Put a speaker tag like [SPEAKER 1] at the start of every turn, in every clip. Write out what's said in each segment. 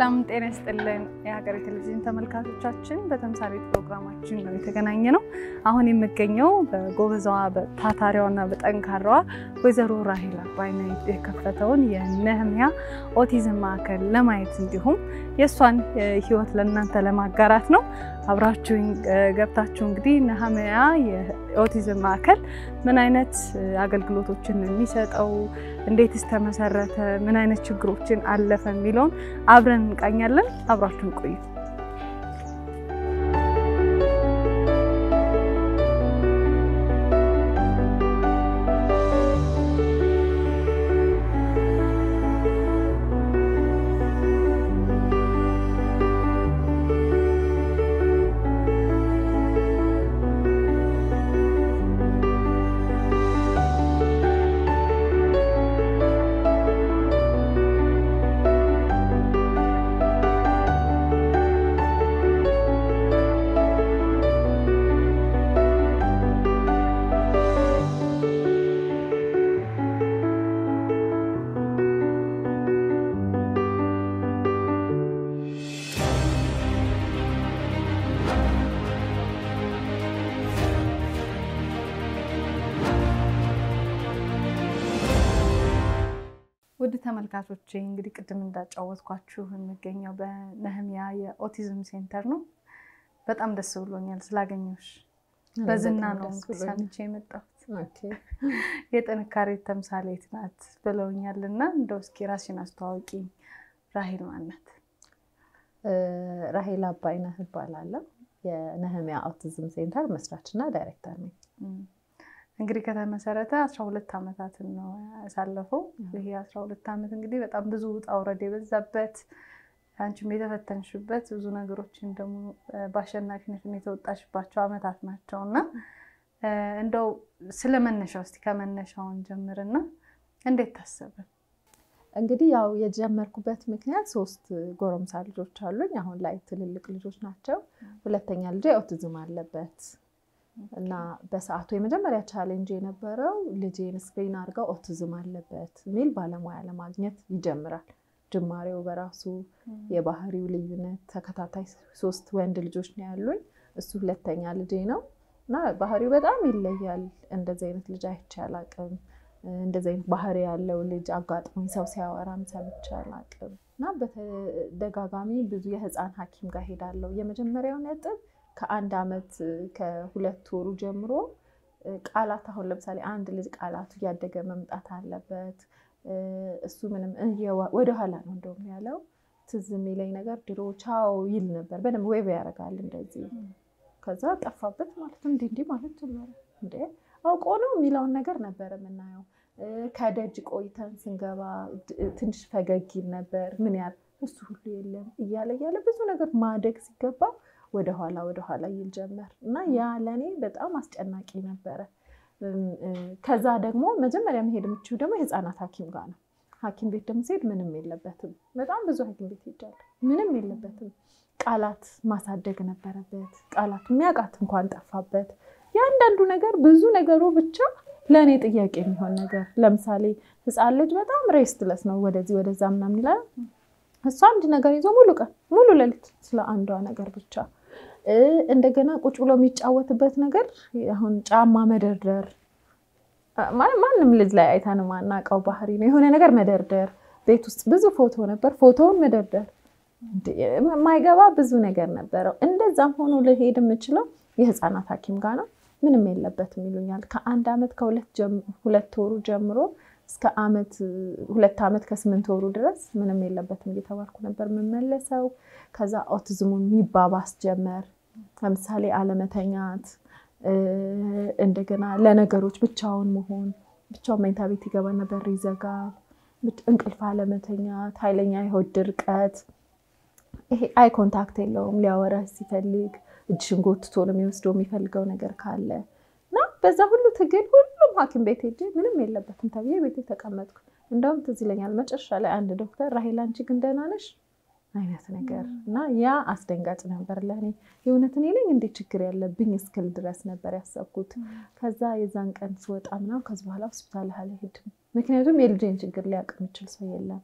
[SPEAKER 1] ሰላም ጤና ይስጥልን የሀገሬ ቴሌቪዥን ተመልካቾቻችን፣ በተምሳሌት ፕሮግራማችን ነው የተገናኘ ነው። አሁን የምገኘው በጎበዛዋ በታታሪዋና በጠንካራዋ ወይዘሮ ራሄል አባይነህ የከፈተውን የነህምያ ኦቲዝም ማዕከል ለማየት እንዲሁም የእሷን ሕይወት ለእናንተ ለማጋራት ነው። አብራችሁኝ ገብታችሁ እንግዲህ ነህምያ የኦቲዝም ማዕከል ምን አይነት አገልግሎቶችን የሚሰጠው እንዴትስ ተመሰረተ፣ ምን አይነት ችግሮችን አለፈ የሚለውን አብረን እንቃኛለን። አብራችሁን ቆዩ። ውድ ተመልካቾቼ እንግዲህ ቅድም እንዳጫወትኳችሁ የሚገኘው በነህምያ የኦቲዝም ሴንተር ነው። በጣም ደስ ብሎኛል ስላገኘሁሽ። በዝና ነው ሰምቼ የመጣሁት። የጥንካሬ ተምሳሌት ናት ብለውኛል እና እንደው እስኪ ራስሽን አስተዋውቂ። ራሄል ማናት?
[SPEAKER 2] ራሄል አባይነህ እባላለሁ። የነህምያ ኦቲዝም ሴንተር መስራችና ዳይሬክተር ነኝ።
[SPEAKER 1] እንግዲህ ከተመሰረተ አስራ ሁለት ዓመታትን ነው ያሳለፈው። ይሄ አስራ ሁለት ዓመት እንግዲህ በጣም ብዙ ውጣ ውረድ የበዛበት አንቺም የተፈተንሽበት ብዙ ነገሮችን ደግሞ በአሸናፊነት የተወጣሽባቸው ዓመታት ናቸው እና እንደው ስለ መነሻው እስኪ ከመነሻውን ጀምርና እንዴት ታሰበ?
[SPEAKER 2] እንግዲህ ያው የጀመርኩበት ምክንያት ሶስት ጎረምሳ ልጆች አሉኝ። አሁን ላይ ትልልቅ ልጆች ናቸው። ሁለተኛ ልጄ ኦቲዝም አለበት እና በሰዓቱ የመጀመሪያ ቻሌንጅ የነበረው ልጄን ስክሪን አድርገው ኦቲዝም አለበት የሚል ባለሙያ ለማግኘት ይጀምራል። ጅማሬው በራሱ የባህሪው ልዩነት ተከታታይ ሶስት ወንድ ልጆች ነው ያሉኝ። እሱ ሁለተኛ ልጄ ነው እና ባህሪው በጣም ይለያል። እንደዚህ አይነት ልጅ አይቼ አላቅም። እንደዚህ አይነት ባህሪ ያለው ልጅ አጋጥሞኝ ሰው ሲያወራም ሰምቼ አላቅም እና በተደጋጋሚ ብዙ የህፃን ሐኪም ጋር ሄዳለሁ። የመጀመሪያው ነጥብ ከአንድ ዓመት ከሁለት ወሩ ጀምሮ ቃላት አሁን ለምሳሌ አንድ ልጅ ቃላቱ እያደገ መምጣት አለበት። እሱ ምንም ወደኋላ ነው እንደውም ያለው። ትዝ የሚለኝ ነገር ድሮ ቻው ይል ነበር፣ በደንብ ዌብ ያደርጋል እንደዚህ። ከዛ ጠፋበት ማለት ነው። እንዲህ እንዲህ ማለት ጀመረ። እንደ አውቆ ነው የሚለውን ነገር ነበር የምናየው። ከደጅ ቆይተን ስንገባ ትንሽ ፈገግ ይል ነበር። ምን ያህል እሱ ሁሉ የለም እያለ እያለ ብዙ ነገር ማደግ ሲገባ ወደኋላ ወደኋላ ይል ጀመር እና ያ ለእኔ በጣም አስጨናቂ ነበረ። ከዛ ደግሞ መጀመሪያ መሄድ የምችው ደግሞ የህፃናት ሐኪም ጋር ነው። ሐኪም ቤት ደግሞ ሲሄድ ምንም የለበትም። በጣም ብዙ ሐኪም ቤት ሄጃለሁ። ምንም የለበትም። ቃላት ማሳደግ ነበረበት። ቃላት የሚያውቃት እንኳን ጠፋበት። የአንዳንዱ ነገር ብዙ ነገሩ ብቻ ለእኔ ጥያቄ የሚሆን ነገር ለምሳሌ ህፃን ልጅ በጣም ሬስትለስ ነው። ወደዚህ ወደዛ ምናምን ይላል። እሱ አንድ ነገር ይዞ ሙሉ ቀን ሙሉ ሌሊት ስለ አንዷ ነገር ብቻ እንደገና ቁጭ ብሎ የሚጫወትበት ነገር አሁን ጫማ መደርደር ማንም ልጅ ላይ አይተን ማናውቀው ባህሪ ነው። የሆነ ነገር መደርደር፣ ቤት ውስጥ ብዙ ፎቶ ነበር፣ ፎቶውን መደርደር የማይገባ ብዙ ነገር ነበረው። እንደዛም ሆኖ ልሄድ የምችለው የህፃናት ሐኪም ጋር ነው። ምንም የለበትም ይሉኛል። ከአንድ ዓመት ከሁለት ወሩ ጀምሮ እስከ ዓመት ሁለት ዓመት ከስምንት ወሩ ድረስ ምንም የለበትም እየተባልኩ ነበር የምመለሰው። ከዛ ኦቲዝሙ የሚባባስ ጀመር። ለምሳሌ አለመተኛት፣ እንደገና ለነገሮች ብቻውን መሆን፣ ብቻውን መኝታ ቤት ይገባ ነበር፣ ይዘጋል። እንቅልፍ አለመተኛት፣ ኃይለኛ የሆድ ድርቀት፣ ይሄ አይ ኮንታክት የለውም። ሊያወራ ሲፈልግ እጅሽን ጎትቶ ነው የሚወስደው የሚፈልገው ነገር ካለ እና በዛ ሁሉ ትግል ሁሉም ሐኪም ቤት ሄጄ ምንም የለበትም ተብዬ ቤቴ ተቀመጥኩ። እንደውም ትዝ ይለኛል መጨረሻ ላይ አንድ ዶክተር ራሄል አንቺ ግን ደህና ነሽ አይነት ነገር እና ያ አስደንጋጭ ነበር ለእኔ። የእውነት እኔ ነኝ እንዴት ችግር ያለብኝ እስክል ድረስ ነበር ያሰብኩት። ከዛ የዛን ቀን ስወጣ ምናምን ከዚህ በኋላ ሆስፒታል አልሄድም፣ ምክንያቱም የልጄን ችግር ሊያውቅ የሚችል ሰው የለም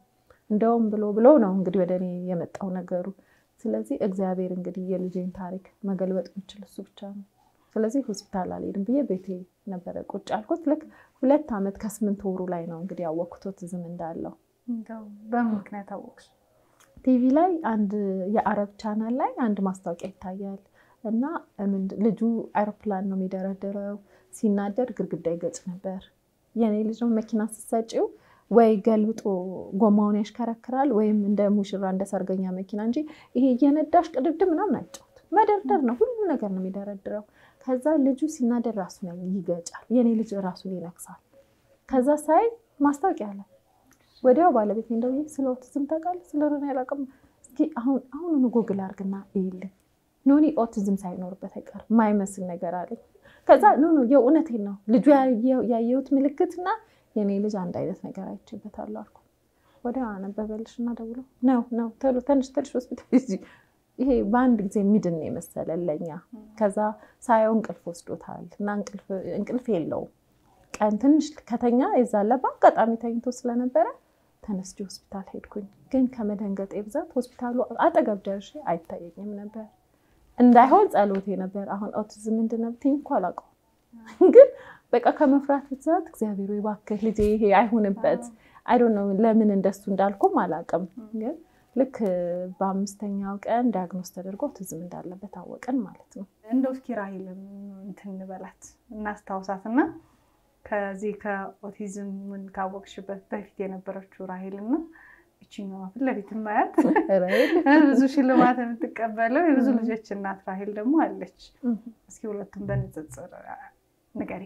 [SPEAKER 2] እንደውም ብሎ ብሎ ነው እንግዲህ ወደ እኔ የመጣው ነገሩ። ስለዚህ እግዚአብሔር እንግዲህ የልጄን ታሪክ መገልበጥ የሚችል እሱ ብቻ ነው። ስለዚህ ሆስፒታል አልሄድም ብዬ ቤቴ ነበረ ቁጭ አልኩት። ልክ ሁለት ዓመት ከስምንት ወሩ ላይ ነው እንግዲህ ያወቅኩት ኦቲዝም እንዳለው።
[SPEAKER 1] በምን ምክንያት አወቅሽ?
[SPEAKER 2] ቲቪ ላይ አንድ የአረብ ቻናል ላይ አንድ ማስታወቂያ ይታያል እና ልጁ አይሮፕላን ነው የሚደረድረው፣ ሲናደድ ግድግዳ ይገጭ ነበር። የኔ ልጅ ነው መኪና ስትሰጪው ወይ ገልብጦ ጎማውን ያሽከረክራል ወይም እንደ ሙሽራ እንደ ሰርገኛ መኪና እንጂ ይሄ እየነዳሽ ቅድድም ምናምን አይጫወት መደርደር ነው፣ ሁሉ ነገር ነው የሚደረድረው። ከዛ ልጁ ሲናደድ ራሱን ይገጫል፣ የኔ ልጅ ራሱን ይነክሳል። ከዛ ሳይ ማስታወቂያ አለ። ወዲያው ባለቤት እንደው ስለ ኦቲዝም ታውቃለህ? ስለ ሆነ ያላቅም እስኪ አሁን አሁኑኑ ጎግል አድርግና ይልኝ ኖኒ ኦቲዝም ሳይኖርበት አይቀርም ማይመስል ነገር አለኝ። ከዛ ኖ ኖ የእውነቴን ነው ልጁ ያየሁት ምልክትና የኔ ልጅ አንድ አይነት ነገር አይቼበታለሁ አልኩ። ወዲያ አነበበልሽ እና ደውሎ ነው ነው ቶሎ ተንሽ ተንሽ ሆስፒታል ይሄ በአንድ ጊዜ ሚድን ነው የመሰለን ለኛ። ከዛ ሳየው እንቅልፍ ወስዶታል እና እንቅልፍ የለውም። ቀን ትንሽ ከተኛ የዛለ በአጋጣሚ ተኝቶ ስለነበረ ተነስቼ ሆስፒታል ሄድኩኝ። ግን ከመደንገጤ ብዛት ሆስፒታሉ አጠገብ ደርሼ አይታየኝም ነበር። እንዳይሆን ጸሎቴ ነበር። አሁን ኦቲዝም ምንድን ነው ብትይኝ እኮ አላውቀውም። ግን በቃ ከመፍራት ብዛት እግዚአብሔር እባክህ ልጄ ይሄ አይሁንበት። አይ ዶንት ኖ ለምን እንደሱ እንዳልኩም አላውቅም። ግን ልክ በአምስተኛው ቀን ዲያግኖስ ተደርጎ ኦቲዝም እንዳለበት አወቅን ማለት ነው።
[SPEAKER 1] እንደው እስኪ ራሂልን እንትን እንበላት እናስታውሳት እና ከዚህ ከኦቲዝምን ካወቅሽበት በፊት የነበረችው ራሂል እና ይችኛዋ ፊት ለፊት ማያት ብዙ ሽልማት የምትቀበለው የብዙ ልጆች እናት ራሂል ደግሞ አለች። እስኪ ሁለቱም በንጽጽር ንገሪ።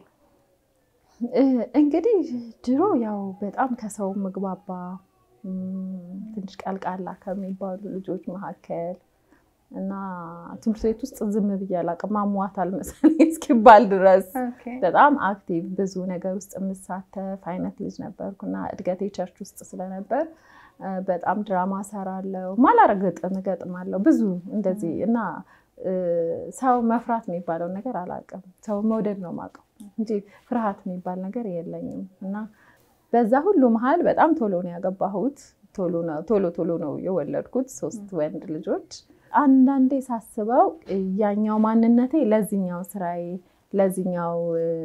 [SPEAKER 2] እንግዲህ ድሮ ያው በጣም ከሰው ምግባባ ትንሽ ቀልቃላ ከሚባሉ ልጆች መካከል እና ትምህርት ቤት ውስጥ ዝም ብዬ አላውቅም። አሟታል መሰለኝ እስኪባል ድረስ በጣም አክቲቭ ብዙ ነገር ውስጥ የምሳተፍ አይነት ልጅ ነበርኩ እና እድገቴ ቸርች ውስጥ ስለነበር በጣም ድራማ ሰራለው፣ ማላረግ ግጥም እገጥማለሁ ብዙ እንደዚህ እና ሰው መፍራት የሚባለው ነገር አላውቅም። ሰው መውደድ ነው የማውቀው እንጂ ፍርሃት የሚባል ነገር የለኝም እና በዛ ሁሉ መሀል በጣም ቶሎ ነው ያገባሁት። ቶሎ ቶሎ ነው የወለድኩት ሶስት ወንድ ልጆች። አንዳንዴ ሳስበው ያኛው ማንነቴ ለዚኛው ስራዬ ለዚኛው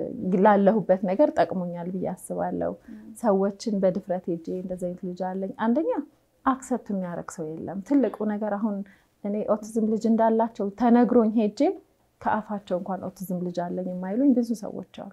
[SPEAKER 2] ላለሁበት ነገር ጠቅሞኛል ብዬ አስባለሁ። ሰዎችን በድፍረት ሄጄ እንደዚህ አይነት ልጅ አለኝ። አንደኛ አክሰፕት የሚያደርግ ሰው የለም። ትልቁ ነገር አሁን እኔ ኦቲዝም ልጅ እንዳላቸው ተነግሮኝ ሄጄ ከአፋቸው እንኳን ኦቲዝም ልጅ አለኝ የማይሉኝ ብዙ ሰዎች አሉ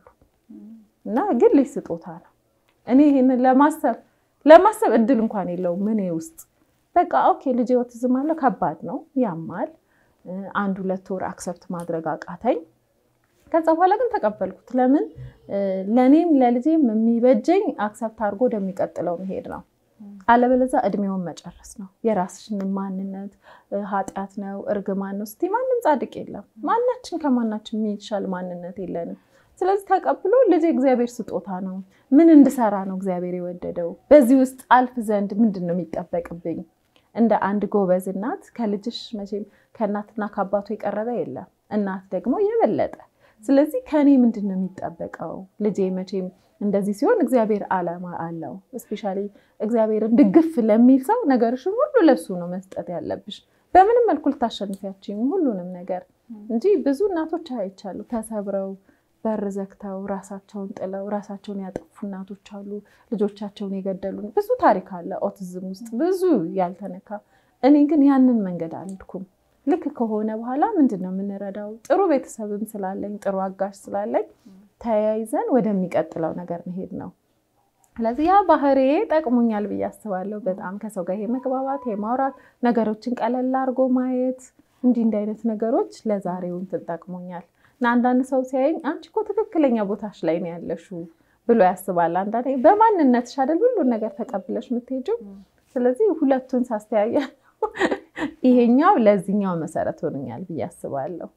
[SPEAKER 2] እና ግን ልጅ ስጦታ ነው። እኔ ይህንን ለማሰብ ለማሰብ እድል እንኳን የለውም እኔ ውስጥ በቃ ኦኬ ልጅ ኦቲዝም አለው፣ ከባድ ነው፣ ያማል። አንድ ሁለት ወር አክሰፕት ማድረግ አቃተኝ። ከዛ በኋላ ግን ተቀበልኩት። ለምን ለእኔም ለልጄም የሚበጀኝ አክሰፕት አድርጎ ወደሚቀጥለው መሄድ ነው። አለበለዚያ እድሜውን መጨረስ ነው። የራስሽን ማንነት ኃጢአት ነው እርግማን ነው ስቲ ማንም ጻድቅ የለም። ማናችን ከማናችን የሚሻል ማንነት የለንም። ስለዚህ ተቀብሎ ልጅ እግዚአብሔር ስጦታ ነው። ምን እንድሰራ ነው እግዚአብሔር የወደደው? በዚህ ውስጥ አልፍ ዘንድ ምንድን ነው የሚጠበቅብኝ? እንደ አንድ ጎበዝ እናት ከልጅሽ መቼም ከእናትና ከአባቱ የቀረበ የለም። እናት ደግሞ የበለጠ ስለዚህ ከእኔ ምንድን ነው የሚጠበቀው? ልጄ መቼም እንደዚህ ሲሆን እግዚአብሔር ዓላማ አለው። እስፔሻሊ እግዚአብሔርን ድግፍ ለሚል ሰው ነገርሽን ሁሉ ለሱ ነው መስጠት ያለብሽ። በምንም መልኩ ልታሸንፊያችም ሁሉንም ነገር እንጂ ብዙ እናቶች አይቻሉ ተሰብረው በር ዘግተው ራሳቸውን ጥለው ራሳቸውን ያጠፉ እናቶች አሉ። ልጆቻቸውን የገደሉ ብዙ ታሪክ አለ ኦቲዝም ውስጥ ብዙ ያልተነካ። እኔ ግን ያንን መንገድ አልሄድኩም። ልክ ከሆነ በኋላ ምንድን ነው የምንረዳው? ጥሩ ቤተሰብም ስላለኝ ጥሩ አጋዥ ስላለኝ ተያይዘን ወደሚቀጥለው ነገር መሄድ ነው። ስለዚህ ያ ባህሬ ጠቅሞኛል ብዬ አስባለሁ። በጣም ከሰው ጋር ይሄ መግባባት፣ የማውራት ነገሮችን ቀለል አድርጎ ማየት እንዲህ እንዲህ አይነት ነገሮች ለዛሬው እንትን ጠቅሞኛል እና አንዳንድ ሰው ሲያየኝ አንቺ እኮ ትክክለኛ ቦታሽ ላይ ነው ያለሽው ብሎ ያስባል። አንዳንዴ በማንነትሽ አይደል ሁሉን ነገር ተቀብለሽ የምትሄጂው። ስለዚህ ሁለቱን ሳስተያያ ይሄኛው ለዚህኛው መሰረት ሆኖኛል ብዬ አስባለሁ።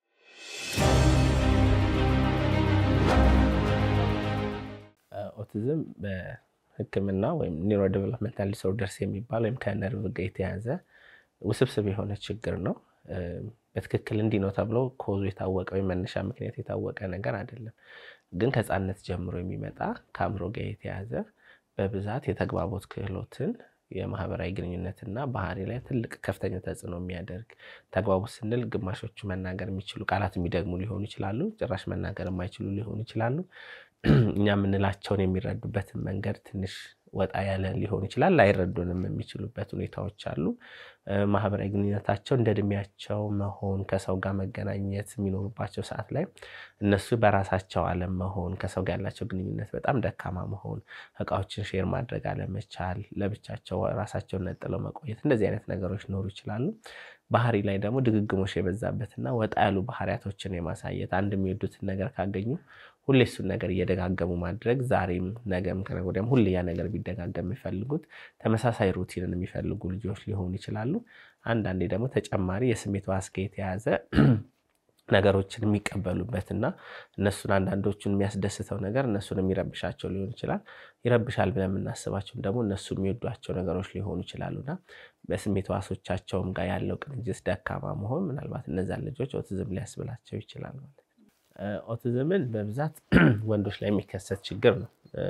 [SPEAKER 3] ኦቲዝም በሕክምና ወይም ኒውሮ ዴቨሎፕመንታል ዲስኦርደርስ የሚባል ወይም ከነርቭ ጋር የተያዘ ውስብስብ የሆነ ችግር ነው። በትክክል እንዲህ ነው ተብሎ ኮዙ የታወቀ ወይም መነሻ ምክንያት የታወቀ ነገር አይደለም። ግን ከሕፃንነት ጀምሮ የሚመጣ ከአእምሮ ጋር የተያዘ በብዛት የተግባቦት ክህሎትን የማህበራዊ ግንኙነትና ባህሪ ላይ ትልቅ ከፍተኛ ተጽዕኖ የሚያደርግ ተግባቦት ስንል ግማሾቹ መናገር የሚችሉ ቃላት የሚደግሙ ሊሆኑ ይችላሉ። ጭራሽ መናገር የማይችሉ ሊሆኑ ይችላሉ። እኛ የምንላቸውን የሚረዱበትን መንገድ ትንሽ ወጣ ያለ ሊሆን ይችላል። ላይረዱንም የሚችሉበት ሁኔታዎች አሉ። ማህበራዊ ግንኙነታቸው እንደ እድሜያቸው መሆን፣ ከሰው ጋር መገናኘት የሚኖሩባቸው ሰዓት ላይ እነሱ በራሳቸው ዓለም መሆን፣ ከሰው ጋር ያላቸው ግንኙነት በጣም ደካማ መሆን፣ እቃዎችን ሼር ማድረግ አለመቻል፣ ለብቻቸው ራሳቸውን ነጥለው መቆየት፣ እንደዚህ አይነት ነገሮች ሊኖሩ ይችላሉ። ባህሪ ላይ ደግሞ ድግግሞሽ የበዛበትና ወጣ ያሉ ባህሪያቶችን የማሳየት አንድ የሚወዱትን ነገር ካገኙ ሁሌ እሱን ነገር እየደጋገሙ ማድረግ ዛሬም ነገም ከነገ ወዲያም ሁሌ ያ ነገር ቢደጋገም የሚፈልጉት ተመሳሳይ ሩቲንን የሚፈልጉ ልጆች ሊሆኑ ይችላሉ። አንዳንዴ ደግሞ ተጨማሪ የስሜት ዋስ ጋር የተያዘ ነገሮችን የሚቀበሉበትና እነሱን አንዳንዶቹን የሚያስደስተው ነገር እነሱን የሚረብሻቸው ሊሆን ይችላል። ይረብሻል ብለን የምናስባቸውን ደግሞ እነሱ የሚወዷቸው ነገሮች ሊሆኑ ይችላሉና በስሜት ዋሶቻቸውም ጋር ያለው ቅንጅት ደካማ መሆን ምናልባት እነዛን ልጆች ኦቲዝም ሊያስብላቸው ይችላል ማለት ነው። ኦቲዝምን በብዛት ወንዶች ላይ የሚከሰት ችግር ነው።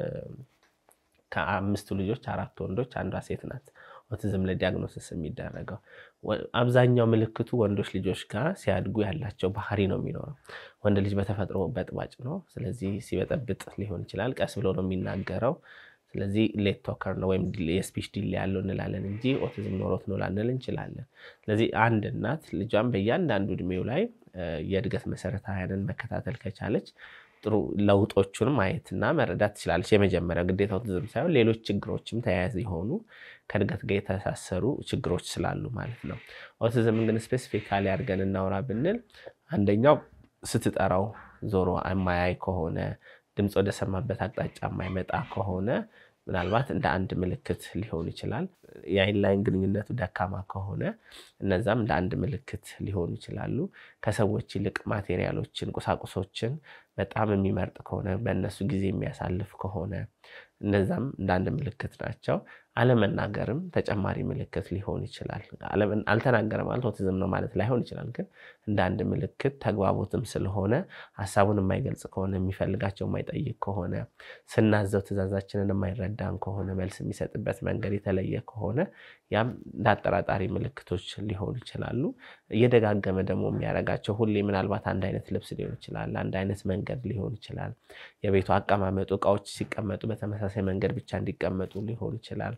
[SPEAKER 3] ከአምስቱ ልጆች አራት ወንዶች፣ አንዷ ሴት ናት። ኦቲዝም ለዲያግኖሲስ የሚደረገው አብዛኛው ምልክቱ ወንዶች ልጆች ጋር ሲያድጉ ያላቸው ባህሪ ነው የሚኖረው። ወንድ ልጅ በተፈጥሮ በጥባጭ ነው። ስለዚህ ሲበጠብጥ ሊሆን ይችላል። ቀስ ብሎ ነው የሚናገረው። ስለዚህ ሌት ቶከር ነው ወይም የስፒች ዲሌ ያለው እንላለን እንጂ ኦቲዝም ኖሮት ነው ላንል እንችላለን። ስለዚህ አንድ እናት ልጇን በእያንዳንዱ እድሜው ላይ የእድገት መሰረታዊያንን መከታተል ከቻለች ጥሩ ለውጦቹን ማየትና መረዳት ትችላለች። የመጀመሪያው ግዴታ ኦቲዝም ሳይሆን ሌሎች ችግሮችም ተያያዥ የሆኑ ከእድገት ጋር የተሳሰሩ ችግሮች ስላሉ ማለት ነው። ኦቲዝምን ግን ስፔሲፊካሊ አድርገን እናውራ ብንል አንደኛው ስትጠራው ዞሮ የማያይ ከሆነ ድምፅ ወደ ሰማበት አቅጣጫ የማይመጣ ከሆነ ምናልባት እንደ አንድ ምልክት ሊሆን ይችላል። የአይን ላይን ግንኙነቱ ደካማ ከሆነ እነዛም እንደ አንድ ምልክት ሊሆኑ ይችላሉ። ከሰዎች ይልቅ ማቴሪያሎችን፣ ቁሳቁሶችን በጣም የሚመርጥ ከሆነ በእነሱ ጊዜ የሚያሳልፍ ከሆነ እነዛም እንደ አንድ ምልክት ናቸው። አለመናገርም ተጨማሪ ምልክት ሊሆን ይችላል። አልተናገረ ማለት ኦቲዝም ነው ማለት ላይሆን ይችላል። ግን እንደ አንድ ምልክት ተግባቦትም ስለሆነ ሀሳቡን የማይገልጽ ከሆነ የሚፈልጋቸው የማይጠይቅ ከሆነ ስናዘው ትዕዛዛችንን የማይረዳን ከሆነ መልስ የሚሰጥበት መንገድ የተለየ ከሆነ ያም እንደ አጠራጣሪ ምልክቶች ሊሆኑ ይችላሉ። እየደጋገመ ደግሞ የሚያደርጋቸው ሁሌ ምናልባት አንድ አይነት ልብስ ሊሆን ይችላል። አንድ አይነት መንገድ ሊሆን ይችላል። የቤቱ አቀማመጡ እቃዎች ሲቀመጡ በተመሳሳይ መንገድ ብቻ እንዲቀመጡ ሊሆን ይችላል።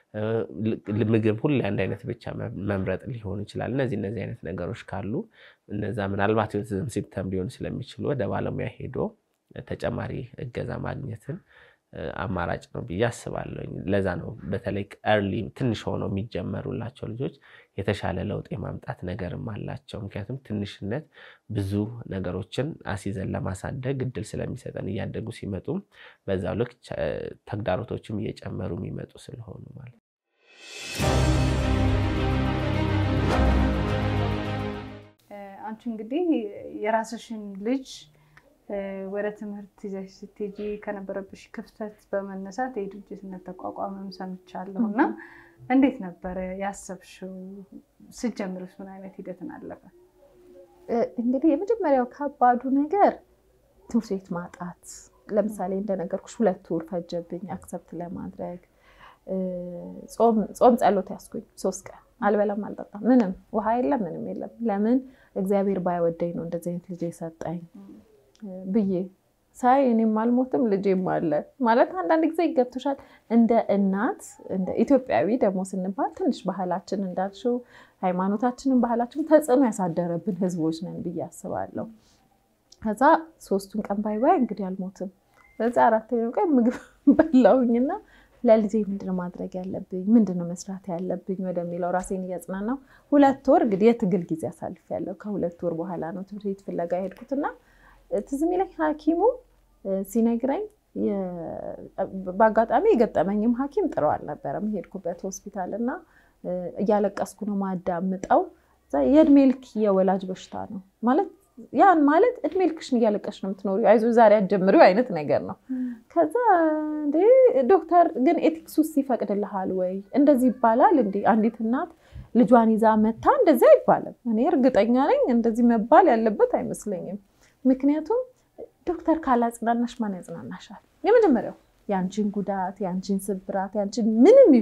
[SPEAKER 3] ምግብ ሁሌ አንድ አይነት ብቻ መምረጥ ሊሆን ይችላል። እነዚህ እነዚህ አይነት ነገሮች ካሉ እነዛ ምናልባት የኦቲዝም ሲምፕተም ሊሆኑ ስለሚችሉ ወደ ባለሙያ ሄዶ ተጨማሪ እገዛ ማግኘትን አማራጭ ነው ብዬ አስባለሁ። ለዛ ነው በተለይ ኤርሊ ትንሽ ሆነው የሚጀመሩላቸው ልጆች የተሻለ ለውጥ የማምጣት ነገርም አላቸው። ምክንያቱም ትንሽነት ብዙ ነገሮችን አስይዘን ለማሳደግ እድል ስለሚሰጠን እያደጉ ሲመጡም በዛው ልክ ተግዳሮቶችም እየጨመሩ የሚመጡ ስለሆኑ ማለት ነው።
[SPEAKER 1] አንቺ እንግዲህ የራስሽን ልጅ ወደ ትምህርት ይዘሽ ስትሄጂ ከነበረብሽ ክፍተት በመነሳት የድርጅትነት ተቋቋመም ሰምቻለሁ እና እንዴት ነበረ ያሰብሽው? ስትጀምርስ ምን አይነት ሂደትን አለፈ?
[SPEAKER 2] እንግዲህ የመጀመሪያው ከባዱ ነገር ትምህርት ቤት ማጣት። ለምሳሌ እንደነገርኩሽ ሁለት ወር ፈጀብኝ አክሰፕት ለማድረግ። ጾም ጸሎት ያስኩኝ ሶስት ቀን አልበላም አልጠጣም፣ ምንም ውሃ የለም ምንም የለም። ለምን እግዚአብሔር ባይወደኝ ነው እንደዚህ አይነት ልጅ የሰጠኝ ብዬ ሳይ እኔም አልሞትም ልጄም አለ ማለት አንዳንድ ጊዜ ይገብቶሻል። እንደ እናት እንደ ኢትዮጵያዊ ደግሞ ስንባል ትንሽ ባህላችን እንዳልሽው ሃይማኖታችንን ባህላችን ተጽዕኖ ያሳደረብን ህዝቦች ነን ብዬ አስባለሁ። ከዛ ሶስቱን ቀን ባይ ባይ እንግዲህ አልሞትም። በዛ አራተኛው ቀን ምግብ በላውኝና ለልጄ ምንድነው ማድረግ ያለብኝ ምንድነው መስራት ያለብኝ ወደሚለው ራሴን እያጽናናው ሁለት ወር እንግዲህ የትግል ጊዜ አሳልፌያለሁ። ከሁለት ወር በኋላ ነው ትምህርት ቤት ፍለጋ የሄድኩትና ትዝ የሚለኝ ሐኪሙ ሲነግረኝ በአጋጣሚ የገጠመኝም ሐኪም ጥሩ አልነበረም። የሄድኩበት ሆስፒታል እና እያለቀስኩ ነው ማዳምጠው። የእድሜ ልክ የወላጅ በሽታ ነው ማለት ያን ማለት እድሜ ልክሽን እያለቀሽ ነው የምትኖሪው፣ አይዞሽ ዛሬ አትጀምሪው አይነት ነገር ነው። ከዛ እንዴ ዶክተር ግን ኤቲክስ ውስጥ ይፈቅድልሃል ወይ እንደዚህ ይባላል እንዴ? አንዲት እናት ልጇን ይዛ መታ እንደዚህ አይባልም። እኔ እርግጠኛ ነኝ እንደዚህ መባል ያለበት አይመስለኝም። ምክንያቱም ዶክተር ካላጽናናሽ ማን ያጽናናሻል? የመጀመሪያው የአንቺን ጉዳት፣ የአንቺን ስብራት፣ የአንቺን ምንም ይሁን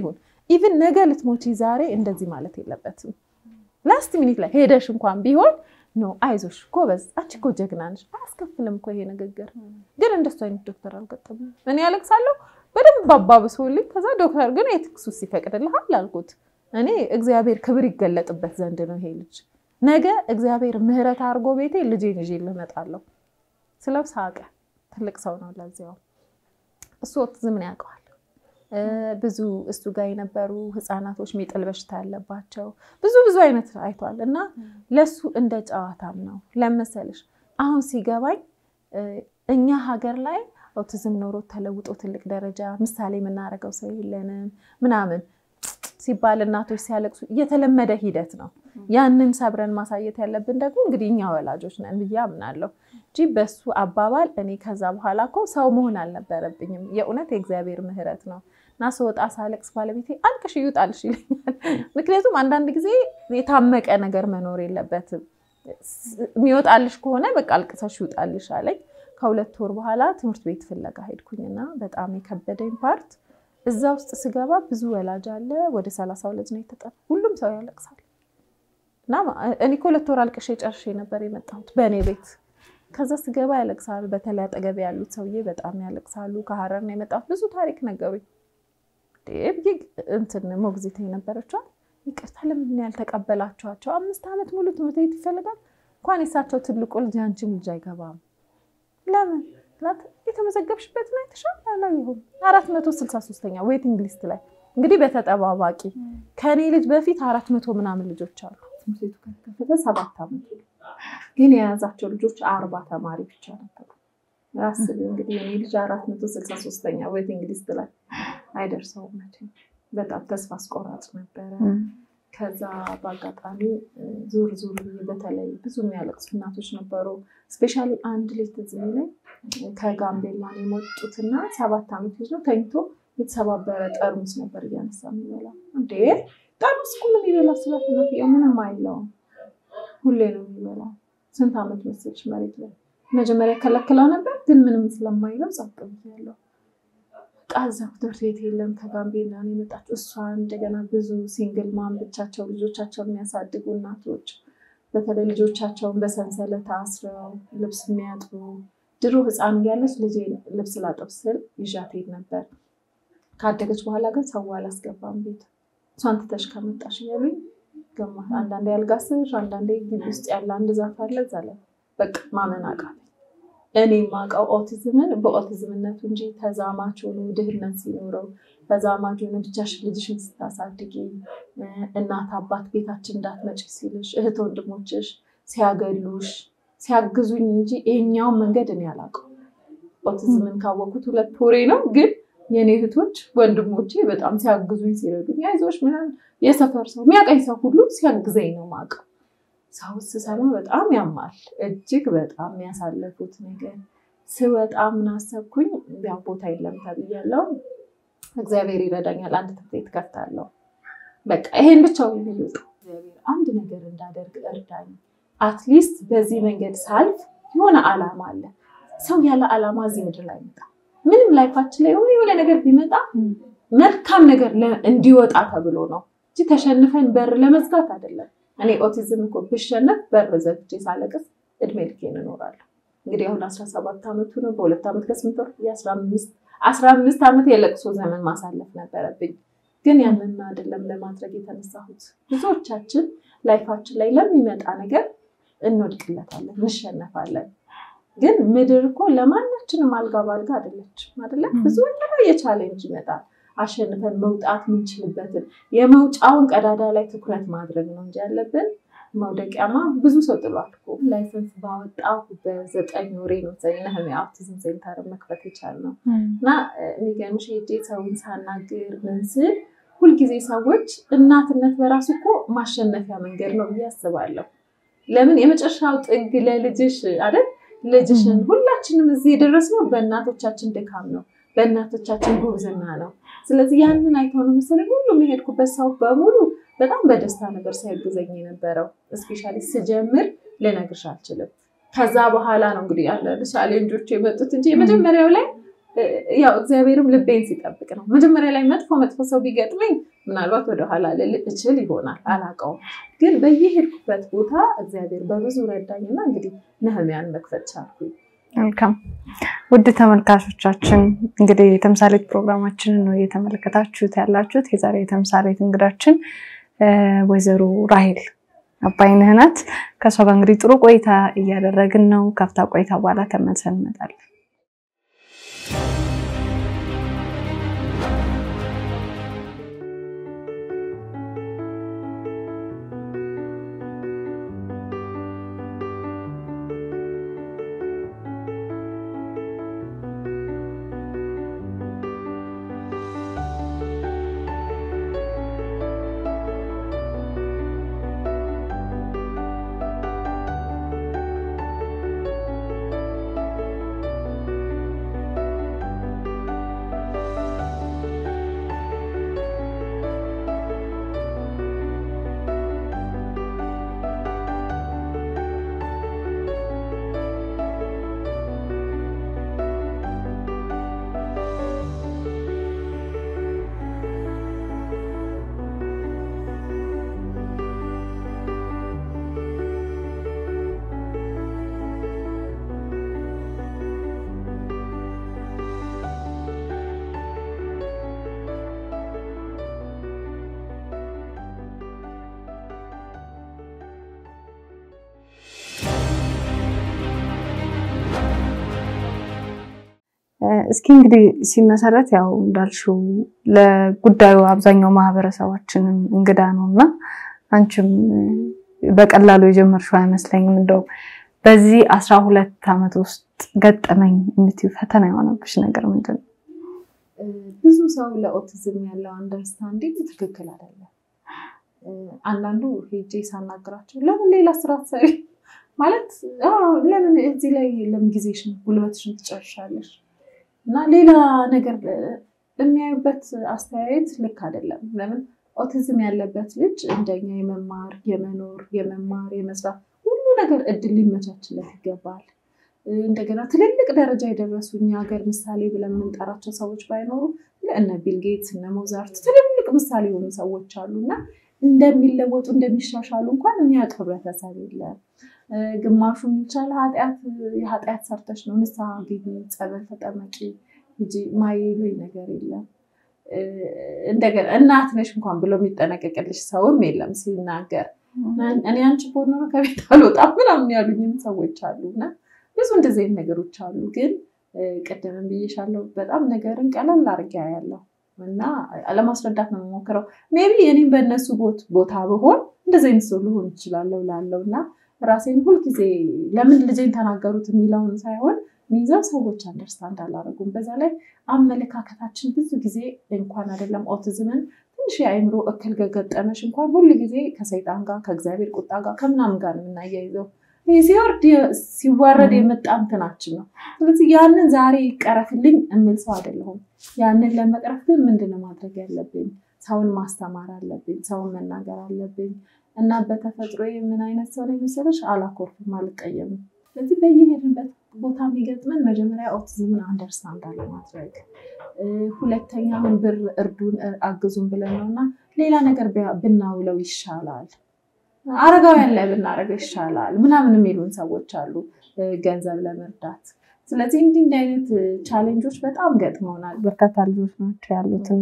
[SPEAKER 2] ኢቭን ነገ ልትሞቺ ዛሬ እንደዚህ ማለት የለበትም። ላስት ሚኒት ላይ ሄደሽ እንኳን ቢሆን ኖ አይዞሽ ጎበዝ፣ አንቺ እኮ ጀግና ነሽ፣ አያስከፍልም እኮ ይሄ ንግግር። ግን እንደሱ አይነት ዶክተር አልገጠመኝም። እኔ ያለቅሳለሁ በደንብ አባብሶልኝ፣ ከዛ ዶክተር ግን የትክሱስ ይፈቅድልሃል አልኩት። እኔ እግዚአብሔር ክብር ይገለጥበት ዘንድ ነው ይሄ ልጅ ነገ እግዚአብሔር ምሕረት አድርጎ ቤቴ ልጄን ይዤ ልመጣለሁ ስለው ሳቀ። ትልቅ ሰው ነው ለዚያው። እሱ ኦቲዝምን ያውቀዋል። ብዙ እሱ ጋር የነበሩ ህፃናቶች ሚጥል በሽታ ያለባቸው ብዙ ብዙ አይነት አይቷል እና ለሱ እንደ ጨዋታም ነው ለመሰልሽ። አሁን ሲገባኝ እኛ ሀገር ላይ ኦቲዝም ኖሮ ተለውጦ ትልቅ ደረጃ ምሳሌ የምናደርገው ሰው የለንም ምናምን ሲባል እናቶች ሲያለቅሱ የተለመደ ሂደት ነው። ያንን ሰብረን ማሳየት ያለብን ደግሞ እንግዲህ እኛ ወላጆች ነን ብዬ አምናለሁ እንጂ በሱ አባባል እኔ ከዛ በኋላ እኮ ሰው መሆን አልነበረብኝም። የእውነት የእግዚአብሔር ምሕረት ነው እና ስወጣ ሳለቅስ ባለቤቴ አልቅሽ ይውጣልሽ ይለኛል። ምክንያቱም አንዳንድ ጊዜ የታመቀ ነገር መኖር የለበትም። የሚወጣልሽ ከሆነ በቃ አልቅሰሽ ይውጣልሽ አለኝ። ከሁለት ወር በኋላ ትምህርት ቤት ፍለጋ ሄድኩኝና በጣም የከበደኝ ፓርት እዛ ውስጥ ስገባ ብዙ ወላጅ አለ። ወደ ሰላሳ ሁለት ነው የተጠራ። ሁሉም ሰው ያለቅሳል እና እኔ ከሁለት ወር አልቅሼ ጨርሼ ነበር የመጣሁት በእኔ ቤት። ከዛ ስገባ ያለቅሳሉ። በተለይ አጠገቤ ያሉት ሰውዬ በጣም ያለቅሳሉ። ከሀረር ነው የመጣሁት። ብዙ ታሪክ ነገሩኝ። ብዬ እንትን ሞግዚት የነበረችዋል ይቅርታ ለምን ያልተቀበላችኋቸው? አምስት ዓመት ሙሉ ትምህርት ቤት ይፈልጋል። እንኳን የሳቸው ትልቁ ልጅ አንቺም ልጅ አይገባም። ለምን የተመዘገብሽበት ላይ ተሻለ ይሁን አራት መቶ ስልሳ ሶስተኛ ዌቲንግ ሊስት ላይ እንግዲህ በተጠባባቂ ከእኔ ልጅ በፊት አራት መቶ ምናምን ልጆች አሉ። ትምህርት ቤቱ ከተከፈተ ሰባት ዓመት ግን የያዛቸው ልጆች አርባ ተማሪ ብቻ ነበሩ። አስቢ እንግዲህ የኔ ልጅ አራት መቶ ስልሳ ሶስተኛ ዌቲንግ ሊስት ላይ አይደርሰውም መቼም። በጣም ተስፋ አስቆራጭ ነበረ። ከዛ በአጋጣሚ ዙር ዙር በተለይ ብዙ የሚያለቅሱ እናቶች ነበሩ። ስፔሻሊ አንድ ልጅ ትዝ የሚለኝ ከጋምቤላ ነው የመጡትና ሰባት ዓመት ልጅ ነው ተኝቶ የተሰባበረ ጠርሙስ ነበር እያነሳ የሚበላ። እንዴ ጠርሙስ እኮ ምን ይበላ ስላት እናትየው ምንም አይለውም ሁሌ ነው የሚበላው። ስንት ዓመት መሰልሽ መሬት ላይ መጀመሪያ ከለክለው ነበር፣ ግን ምንም ስለማይለው ጸጥ ብያለሁ። ቃዛ ትምህርት ቤት የለም። ከጋምቤላ ነው የመጣችው እሷ። እንደገና ብዙ ሲንግል ማም ብቻቸው ልጆቻቸው የሚያሳድጉ እናቶች በተለይ ልጆቻቸውን በሰንሰለት አስረው ልብስ የሚያጥቡ ድሮ ሕፃን እያለች ልጄ ልብስ ላጠብ ስል ይዣት ሄድ ነበር። ካደገች በኋላ ግን ሰው አላስገባም ቤት እሷን ትተሽ ከመጣሽ እያሉኝ ገማ አንዳንዴ አልጋ ስር፣ አንዳንዴ ግቢ ውስጥ ያለ አንድ ዛፍ አለ እዛ ላይ በቃ ማመን አቃተኝ። እኔ የማውቀው ኦቲዝምን በኦቲዝምነቱ እንጂ ተዛማች ሆኖ ድህነት ሲኖረው ተዛማች ሆኖ ብቻሽን ልጅሽን ስታሳድጊ እናት አባት ቤታችን እንዳትመጪ ሲልሽ እህት ወንድሞችሽ ሲያገሉሽ ሲያግዙኝ እንጂ ይሄኛውን መንገድ እኔ አላውቀው። ኦቲዝምን ካወቅኩት ሁለት ወሬ ነው፣ ግን የኔ እህቶች ወንድሞቼ በጣም ሲያግዙኝ ሲረዱኝ፣ አይዞሽ ምናምን የሰፈር ሰው የሚያቀኝ ሰው ሁሉ ሲያግዘኝ ነው የማውቀው። ሰው ስሰማ በጣም ያማል። እጅግ በጣም ያሳለፉት ነገር ስወጣ ምን አሰብኩኝ፣ ያው ቦታ የለም ተብያለሁ። እግዚአብሔር ይረዳኛል፣ አንድ ትምህርት ቤት ከፍታለሁ። በቃ ይሄን ብቻ የሚሉት እግዚአብሔር አንድ ነገር እንዳደርግ እርዳኝ። አትሊስት በዚህ መንገድ ሳልፍ የሆነ ዓላማ አለ። ሰው ያለ ዓላማ እዚህ ምድር ላይ ይመጣ ምንም ላይፋችን ላይ የሆነ ነገር ቢመጣ መልካም ነገር እንዲወጣ ተብሎ ነው እንጂ ተሸንፈን በር ለመዝጋት አይደለም። እኔ ኦቲዝም እኮ ብሸነፍ በር ዘግቼ ሳለቅስ እድሜ ልኬን እኖራለሁ። እንግዲህ አሁን አስራ ሰባት ዓመቱ ነው። በሁለት ዓመት ከስምንት ወር አስራ አምስት ዓመት የለቅሶ ዘመን ማሳለፍ ነበረብኝ። ግን ያንን አይደለም ለማድረግ የተነሳሁት። ብዙዎቻችን ላይፋችን ላይ ለሚመጣ ነገር እንወድቅለታለን፣ እንሸነፋለን። ግን ምድር እኮ ለማናችንም አልጋ ባልጋ አይደለችም አይደለ? ብዙ የተለያየ ቻሌንጅ ይመጣል። አሸንፈን መውጣት የምንችልበትን የመውጫውን ቀዳዳ ላይ ትኩረት ማድረግ ነው እንጂ ያለብን መውደቂያማ ብዙ ሰው ጥሏል እኮ። ላይሰንስ ባወጣሁ በዘጠኝ ወሬ ነው ነህምያ አውቲዝም ሴንተር መክፈት የቻልነው እና የሚገርምሽ ሄጄ ሰውን ሳናግር ምን ስል ሁልጊዜ ሰዎች እናትነት በራሱ እኮ ማሸነፊያ መንገድ ነው ብዬ አስባለሁ። ለምን የመጨረሻው ጥግ ለልጅሽ አይደል? ልጅሽን ሁላችንም እዚህ የደረስነው በእናቶቻችን ድካም ነው፣ በእናቶቻችን ጉብዝና ነው። ስለዚህ ያንን አይተው ነው መሰለኝ ሁሉም የሄድኩበት ሰው በሙሉ በጣም በደስታ ነበር ሲያግዘኝ የነበረው። እስፔሻሊ ስጀምር ልነግርሽ አልችልም። ከዛ በኋላ ነው እንግዲህ አንዳንድ ቻሌንጆች የመጡት እንጂ የመጀመሪያው ላይ ያው እግዚአብሔርም ልቤን ሲጠብቅ ነው። መጀመሪያ ላይ መጥፎ መጥፎ ሰው ቢገጥመኝ ምናልባት ወደኋላ ልል እችል ይሆናል አላውቀውም። ግን በየሄድኩበት ቦታ እግዚአብሔር በብዙ ረዳኝና እንግዲህ ነህሚያን መክፈት ቻልኩኝ።
[SPEAKER 1] መልካም ውድ ተመልካቾቻችን እንግዲህ የተምሳሌት ፕሮግራማችንን ነው እየተመለከታችሁት ያላችሁት። የዛሬ የተምሳሌት እንግዳችን ወይዘሮ ራሄል አባይነህ ናት። ከእሷ ጋር እንግዲህ ጥሩ ቆይታ እያደረግን ነው። ከፍታ ቆይታ በኋላ ተመልሰን እንመጣለን። እስኪ እንግዲህ ሲመሰረት ያው እንዳልሽው ለጉዳዩ አብዛኛው ማህበረሰባችንም እንግዳ ነው እና አንቺም በቀላሉ የጀመርሽው አይመስለኝም። እንደው በዚህ አስራ ሁለት ዓመት ውስጥ ገጠመኝ የምትይው ፈተና የሆነብሽ ነገር ምንድን ነው?
[SPEAKER 2] ብዙ ሰው ለኦቲዝም ያለው አንደርስታንዲንግ ትክክል አይደለም። አንዳንዱ ሄጄ ሳናግራቸው ለምን ሌላ ስራ ትሰሪ ማለት ለምን እዚህ ላይ ለምን ጊዜሽን ጉልበትሽን ትጨርሻለሽ እና ሌላ ነገር የሚያዩበት አስተያየት ልክ አይደለም። ለምን ኦቲዝም ያለበት ልጅ እንደኛ የመማር የመኖር የመማር የመስራት ሁሉ ነገር እድል ሊመቻችለት ይገባል። እንደገና ትልልቅ ደረጃ የደረሱ እኛ ሀገር ምሳሌ ብለን የምንጠራቸው ሰዎች ባይኖሩ እነ ቢልጌትስ እነ ሞዛርት ትልልቅ ምሳሌ የሆኑ ሰዎች አሉ እና እንደሚለወጡ እንደሚሻሻሉ እንኳን የሚያውቅ ህብረተሰብ የለም። ግማሹ የሚቻል የኃጢአት ሰርተሽ ነው ንስሐ ግቢ፣ ጸበል ተጠመቂ እንጂ ማይሉኝ ነገር የለም። እንደገና እናት ነሽ እንኳን ብሎ የሚጠነቀቅልሽ ሰውም የለም ሲናገር እኔ አንቺ ቦኖ ከቤት አልወጣም ምናምን ያሉኝም ሰዎች አሉ እና ብዙ እንደዚህ አይነት ነገሮች አሉ። ግን ቅድምም ብዬሻለሁ በጣም ነገርን ቀለል አድርጌ ያለው እና ለማስረዳት ነው የምሞክረው። ሜቢ እኔም በእነሱ ቦታ ብሆን እንደዚህ አይነት ሰው ልሆን ይችላለሁ ላለው እና ራሴን ሁልጊዜ ለምን ልጄን ተናገሩት የሚለውን ሳይሆን ሚይዘው ሰዎች አንደርስታንድ አላደረጉም። በዛ ላይ አመለካከታችን ብዙ ጊዜ እንኳን አይደለም ኦቲዝምን ትንሽ የአእምሮ እክል ገጠመሽ እንኳን ሁል ጊዜ ከሰይጣን ጋር ከእግዚአብሔር ቁጣ ጋር ከምናምን ጋር ነው የምናያይዘው። ይህ ሲወርድ ሲዋረድ የመጣ እንትናችን ነው። ስለዚህ ያንን ዛሬ ይቀረፍልኝ የምል ሰው አይደለሁም። ያንን ለመቅረፍ ግን ምንድነው ማድረግ ያለብኝ? ሰውን ማስተማር አለብኝ። ሰውን መናገር አለብኝ። እና በተፈጥሮ ምን አይነት ሰው ላይ መሰለሽ አላኮርፍም፣ አልቀየምም። ስለዚህ በየሄድንበት ቦታ የሚገጥመን መጀመሪያ ኦቲዝምን አንደርስታንድ አለማድረግ፣ ሁለተኛ አሁን ብር እርዱን አግዙን ብለን ነው እና ሌላ ነገር ብናውለው ይሻላል፣ አረጋውያን ላይ ብናደርገው ይሻላል ምናምን የሚሉን ሰዎች አሉ ገንዘብ ለመርዳት። ስለዚህ እንዲህ እንዲህ አይነት ቻሌንጆች በጣም ገጥመውናል።
[SPEAKER 1] በርካታ ልጆች ናቸው ያሉት እና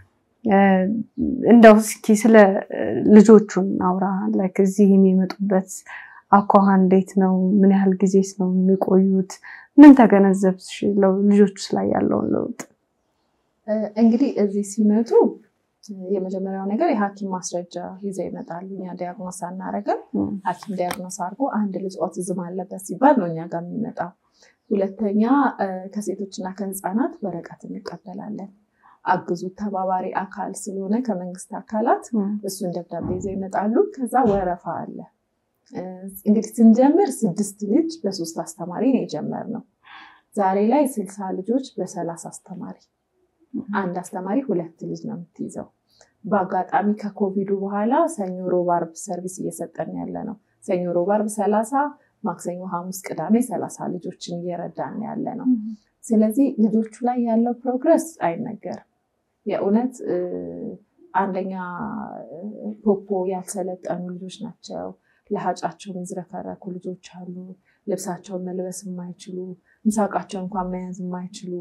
[SPEAKER 1] እንደው እስኪ ስለ ልጆቹን አውራ ላይክ እዚህ የሚመጡበት አኳኋን እንዴት ነው? ምን ያህል ጊዜስ ነው የሚቆዩት? ምን ተገነዘብሽ ልጆቹ ላይ ያለውን ለውጥ?
[SPEAKER 2] እንግዲህ እዚህ ሲመጡ የመጀመሪያው ነገር የሐኪም ማስረጃ ይዘው ይመጣሉ። እኛ ዲያግኖስ አናረግም። ሐኪም ዲያግኖስ አድርጎ አንድ ልጅ ኦቲዝም አለበት ሲባል ነው እኛ ጋር የሚመጣው። ሁለተኛ ከሴቶችና ከህፃናት ወረቀት እንቀበላለን። አግዙ ተባባሪ አካል ስለሆነ ከመንግስት አካላት እሱን ደብዳቤ ይዘው ይመጣሉ። ከዛ ወረፋ አለ። እንግዲህ ስንጀምር ስድስት ልጅ በሶስት አስተማሪ ነው የጀመርነው። ዛሬ ላይ ስልሳ ልጆች በሰላሳ አስተማሪ አንድ አስተማሪ ሁለት ልጅ ነው የምትይዘው። በአጋጣሚ ከኮቪዱ በኋላ ሰኞ፣ ሮብ፣ ዓርብ ሰርቪስ እየሰጠን ያለ ነው። ሰኞ፣ ሮብ፣ ዓርብ ሰላሳ ማክሰኞ፣ ሐሙስ፣ ቅዳሜ ሰላሳ ልጆችን እየረዳን ያለ ነው። ስለዚህ ልጆቹ ላይ ያለው ፕሮግረስ አይነገርም። የእውነት አንደኛ ፖፖ ያልሰለጠኑ ልጆች ናቸው። ለሀጫቸው የሚዝረከረኩ ልጆች አሉ። ልብሳቸውን መልበስ የማይችሉ ምሳቃቸውን እንኳን መያዝ የማይችሉ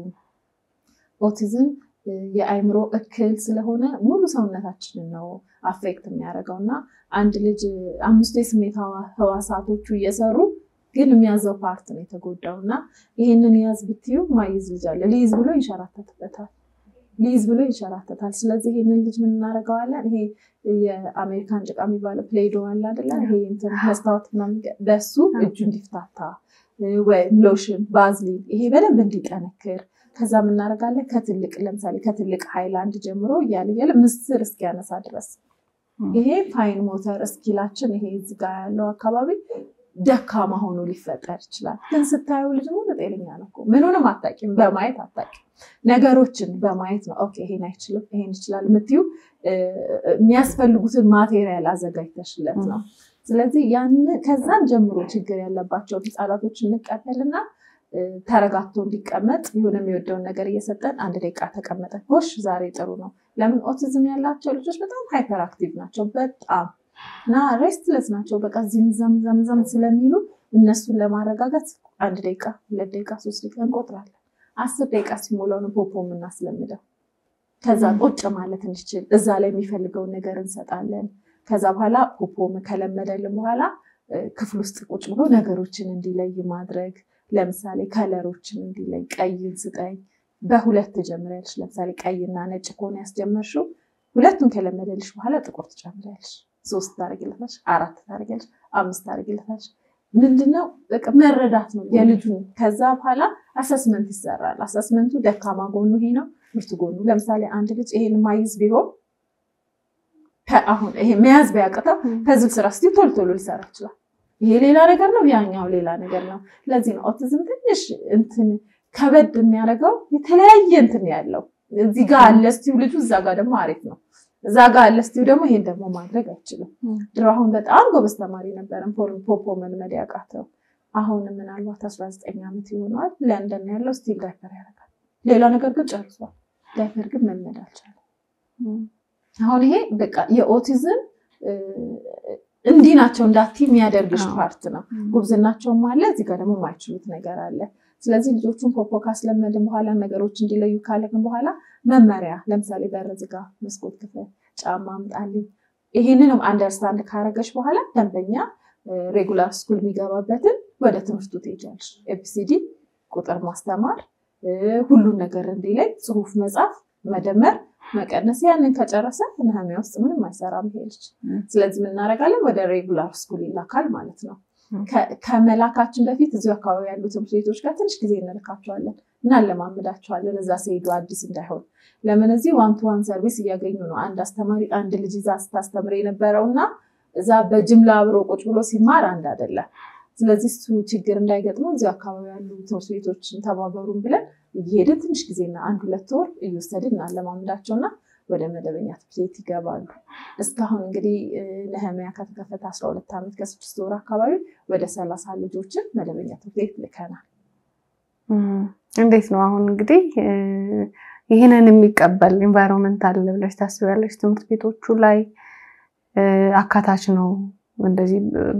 [SPEAKER 2] ኦቲዝም የአእምሮ እክል ስለሆነ ሙሉ ሰውነታችንን ነው አፌክት የሚያደርገው እና አንድ ልጅ አምስቱ የስሜት ህዋሳቶቹ እየሰሩ ግን የሚያዘው ፓርት ነው የተጎዳው እና ይህንን ያዝ ብትዩ ማይዝ ልጅ አለ ሊይዝ ብሎ ይንሸራተትበታል ሊይዝ ብሎ ይንሸራተታል። ስለዚህ ይህንን ልጅ ምን እናደርገዋለን? ይሄ የአሜሪካን ጭቃ የሚባለው ፕሌዶ አለ አይደለ? ይሄ እንትን መስታወት ምናምን በሱ እጁ እንዲፍታታ ወይም ሎሽን፣ ባዝሊን ይሄ በደንብ እንዲጠነክር ከዛ የምናደርጋለን ከትልቅ ለምሳሌ ከትልቅ ሃይላንድ ጀምሮ እያለ እያለ ምስር እስኪያነሳ ድረስ ይሄ ፋይን ሞተር እስኪላችን ይሄ እዚህ ጋ ያለው አካባቢ ደካማ ሆኖ ሊፈጠር ይችላል። ግን ስታዩ ልጅ ሙሉ ጤነኛ ነው እኮ ምኑንም አታውቂም፣ በማየት አታውቂም። ነገሮችን በማየት ነው ኦኬ ይሄን አይችልም ይሄን ይችላል የምትዩ የሚያስፈልጉትን ማቴሪያል አዘጋጅተሽለት ነው። ስለዚህ ያን ከዛን ጀምሮ ችግር ያለባቸውን ህፃናቶች እንቀበልና ተረጋግቶ እንዲቀመጥ የሆነ የሚወደውን ነገር እየሰጠን አንድ ደቂቃ ተቀመጠ ጎሽ ዛሬ ጥሩ ነው። ለምን ኦቲዝም ያላቸው ልጆች በጣም ሃይፐር አክቲቭ ናቸው በጣም እና ሬስትለስ ናቸው። በቃ ዚም ዘም ዘም ዘም ስለሚሉ እነሱን ለማረጋጋት አንድ ደቂቃ ሁለት ደቂቃ ሶስት ደቂቃ እንቆጥራለን። አስር ደቂቃ ሲሞላው ነው ፖፖ የምናስለምደው። ከዛ ቁጭ ማለት እንዲችል እዛ ላይ የሚፈልገውን ነገር እንሰጣለን። ከዛ በኋላ ፖፖ ከለመደልን በኋላ ክፍል ውስጥ ቁጭ ብሎ ነገሮችን እንዲለይ ማድረግ ለምሳሌ ከለሮችን እንዲለይ ቀይን ስጠኝ በሁለት ትጀምሪያለሽ። ለምሳሌ ቀይና ነጭ ከሆነ ያስጀመርሽው ሁለቱን ከለመደልሽ በኋላ ጥቁር ትጨምሪያለሽ። ሶስት ታደርጊለታለሽ፣ አራት ታደርጊያለሽ፣ አምስት ታደርጊለታለሽ። ምንድነው መረዳት ነው የልጁን። ከዛ በኋላ አሰስመንት ይሰራል። አሰስመንቱ ደካማ ጎኑ ይሄ ነው፣ ብርቱ ጎኑ። ለምሳሌ አንድ ልጅ ይሄን ማይዝ ቢሆን አሁን ይሄ መያዝ ቢያቅተው ፐዝል ስራ ስ ቶሎ ቶሎ ሊሰራ ይችላል። ይሄ ሌላ ነገር ነው፣ ያኛው ሌላ ነገር ነው። ለዚህ ነው ኦቲዝም ትንሽ እንትን ከበድ የሚያደርገው የተለያየ እንትን ያለው እዚህ ጋር አለ ስቲው ልጁ እዛ ጋር ደግሞ አሪፍ ነው እዛ ጋር አለ ስቲው ደግሞ ይሄን ደግሞ ማድረግ አይችልም። ድሮ አሁን በጣም ጎበዝ ተማሪ ነበረን ፖፖ መልመድ ያቃተው አሁን ምናልባት አስራ ዘጠኝ ዓመት ይሆነዋል። ለንደን ያለው ስቲል ዳይፐር ያደርጋል። ሌላ ነገር ግን ጨርሷል። ዳይፐር ግን መልመድ አልቻለም። አሁን ይሄ በቃ የኦቲዝም እንዲህ ናቸው እንዳቲ የሚያደርግሽ ፓርት ነው። ጉብዝናቸውም አለ፣ እዚህ ጋር ደግሞ የማይችሉት ነገር አለ። ስለዚህ ልጆቹን ፖፖ ካስለመድን በኋላ ነገሮች እንዲለዩ ካለግን በኋላ መመሪያ ለምሳሌ በር ዝጋ፣ መስኮት ክፈት፣ ጫማ አምጣልኝ። ይህንንም አንደርስታንድ ካረገች በኋላ ደንበኛ ሬጉላር ስኩል የሚገባበትን ወደ ትምህርቱ ትሄጃለሽ። ኤቢሲዲ ቁጥር ማስተማር፣ ሁሉን ነገር እንዲለይ ጽሁፍ መጻፍ፣ መደመር፣ መቀነስ። ያንን ከጨረሰ ነህሚያ ውስጥ ምንም አይሰራም ይሄ ልጅ። ስለዚህ ምናደርጋለን ወደ ሬጉላር ስኩል ይላካል ማለት ነው። ከመላካችን በፊት እዚሁ አካባቢ ያሉ ትምህርት ቤቶች ጋር ትንሽ ጊዜ እንልካቸዋለን እናለማምዳቸዋለን። እዛ ሲሄዱ አዲስ እንዳይሆን። ለምን እዚህ ዋን ቱ ዋን ሰርቪስ እያገኙ ነው። አንድ አስተማሪ አንድ ልጅ ይዛ ስታስተምር የነበረው እና እዛ በጅምላ አብሮ ቁጭ ብሎ ሲማር አንድ አይደለም። ስለዚህ እሱ ችግር እንዳይገጥመው እዚሁ አካባቢ ያሉ ትምህርት ቤቶችን ተባበሩን ብለን እየሄድን ትንሽ ጊዜና አንድ ሁለት ወር እየወሰድን እናለማምዳቸውና ወደ መደበኛ ትምህርት ቤት ይገባሉ። እስካሁን እንግዲህ ነህሚያ ከተከፈተ አስራ ሁለት ዓመት ከስድስት ወር አካባቢ ወደ ሰላሳ ልጆችን መደበኛ ትምህርት ቤት ልከናል።
[SPEAKER 1] እንዴት ነው አሁን እንግዲህ ይህንን የሚቀበል ኢንቫይሮንመንት አለ ብለሽ ታስቢያለሽ? ትምህርት ቤቶቹ ላይ አካታች ነው እንደዚህ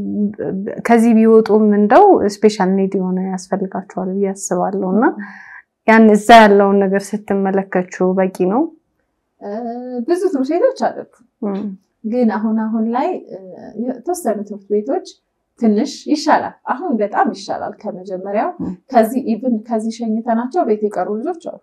[SPEAKER 1] ከዚህ ቢወጡም እንደው ስፔሻል ኔድ የሆነ ያስፈልጋቸዋል ብዬ አስባለሁ እና ያን እዛ ያለውን ነገር ስትመለከችው በቂ ነው?
[SPEAKER 2] ብዙ ትምህርት ቤቶች አሉት። ግን አሁን አሁን ላይ የተወሰኑ ትምህርት ቤቶች ትንሽ ይሻላል። አሁን በጣም ይሻላል ከመጀመሪያው። ከዚህ ኢቭን ከዚህ ሸኝተናቸው ቤት የቀሩ ልጆች አሉ።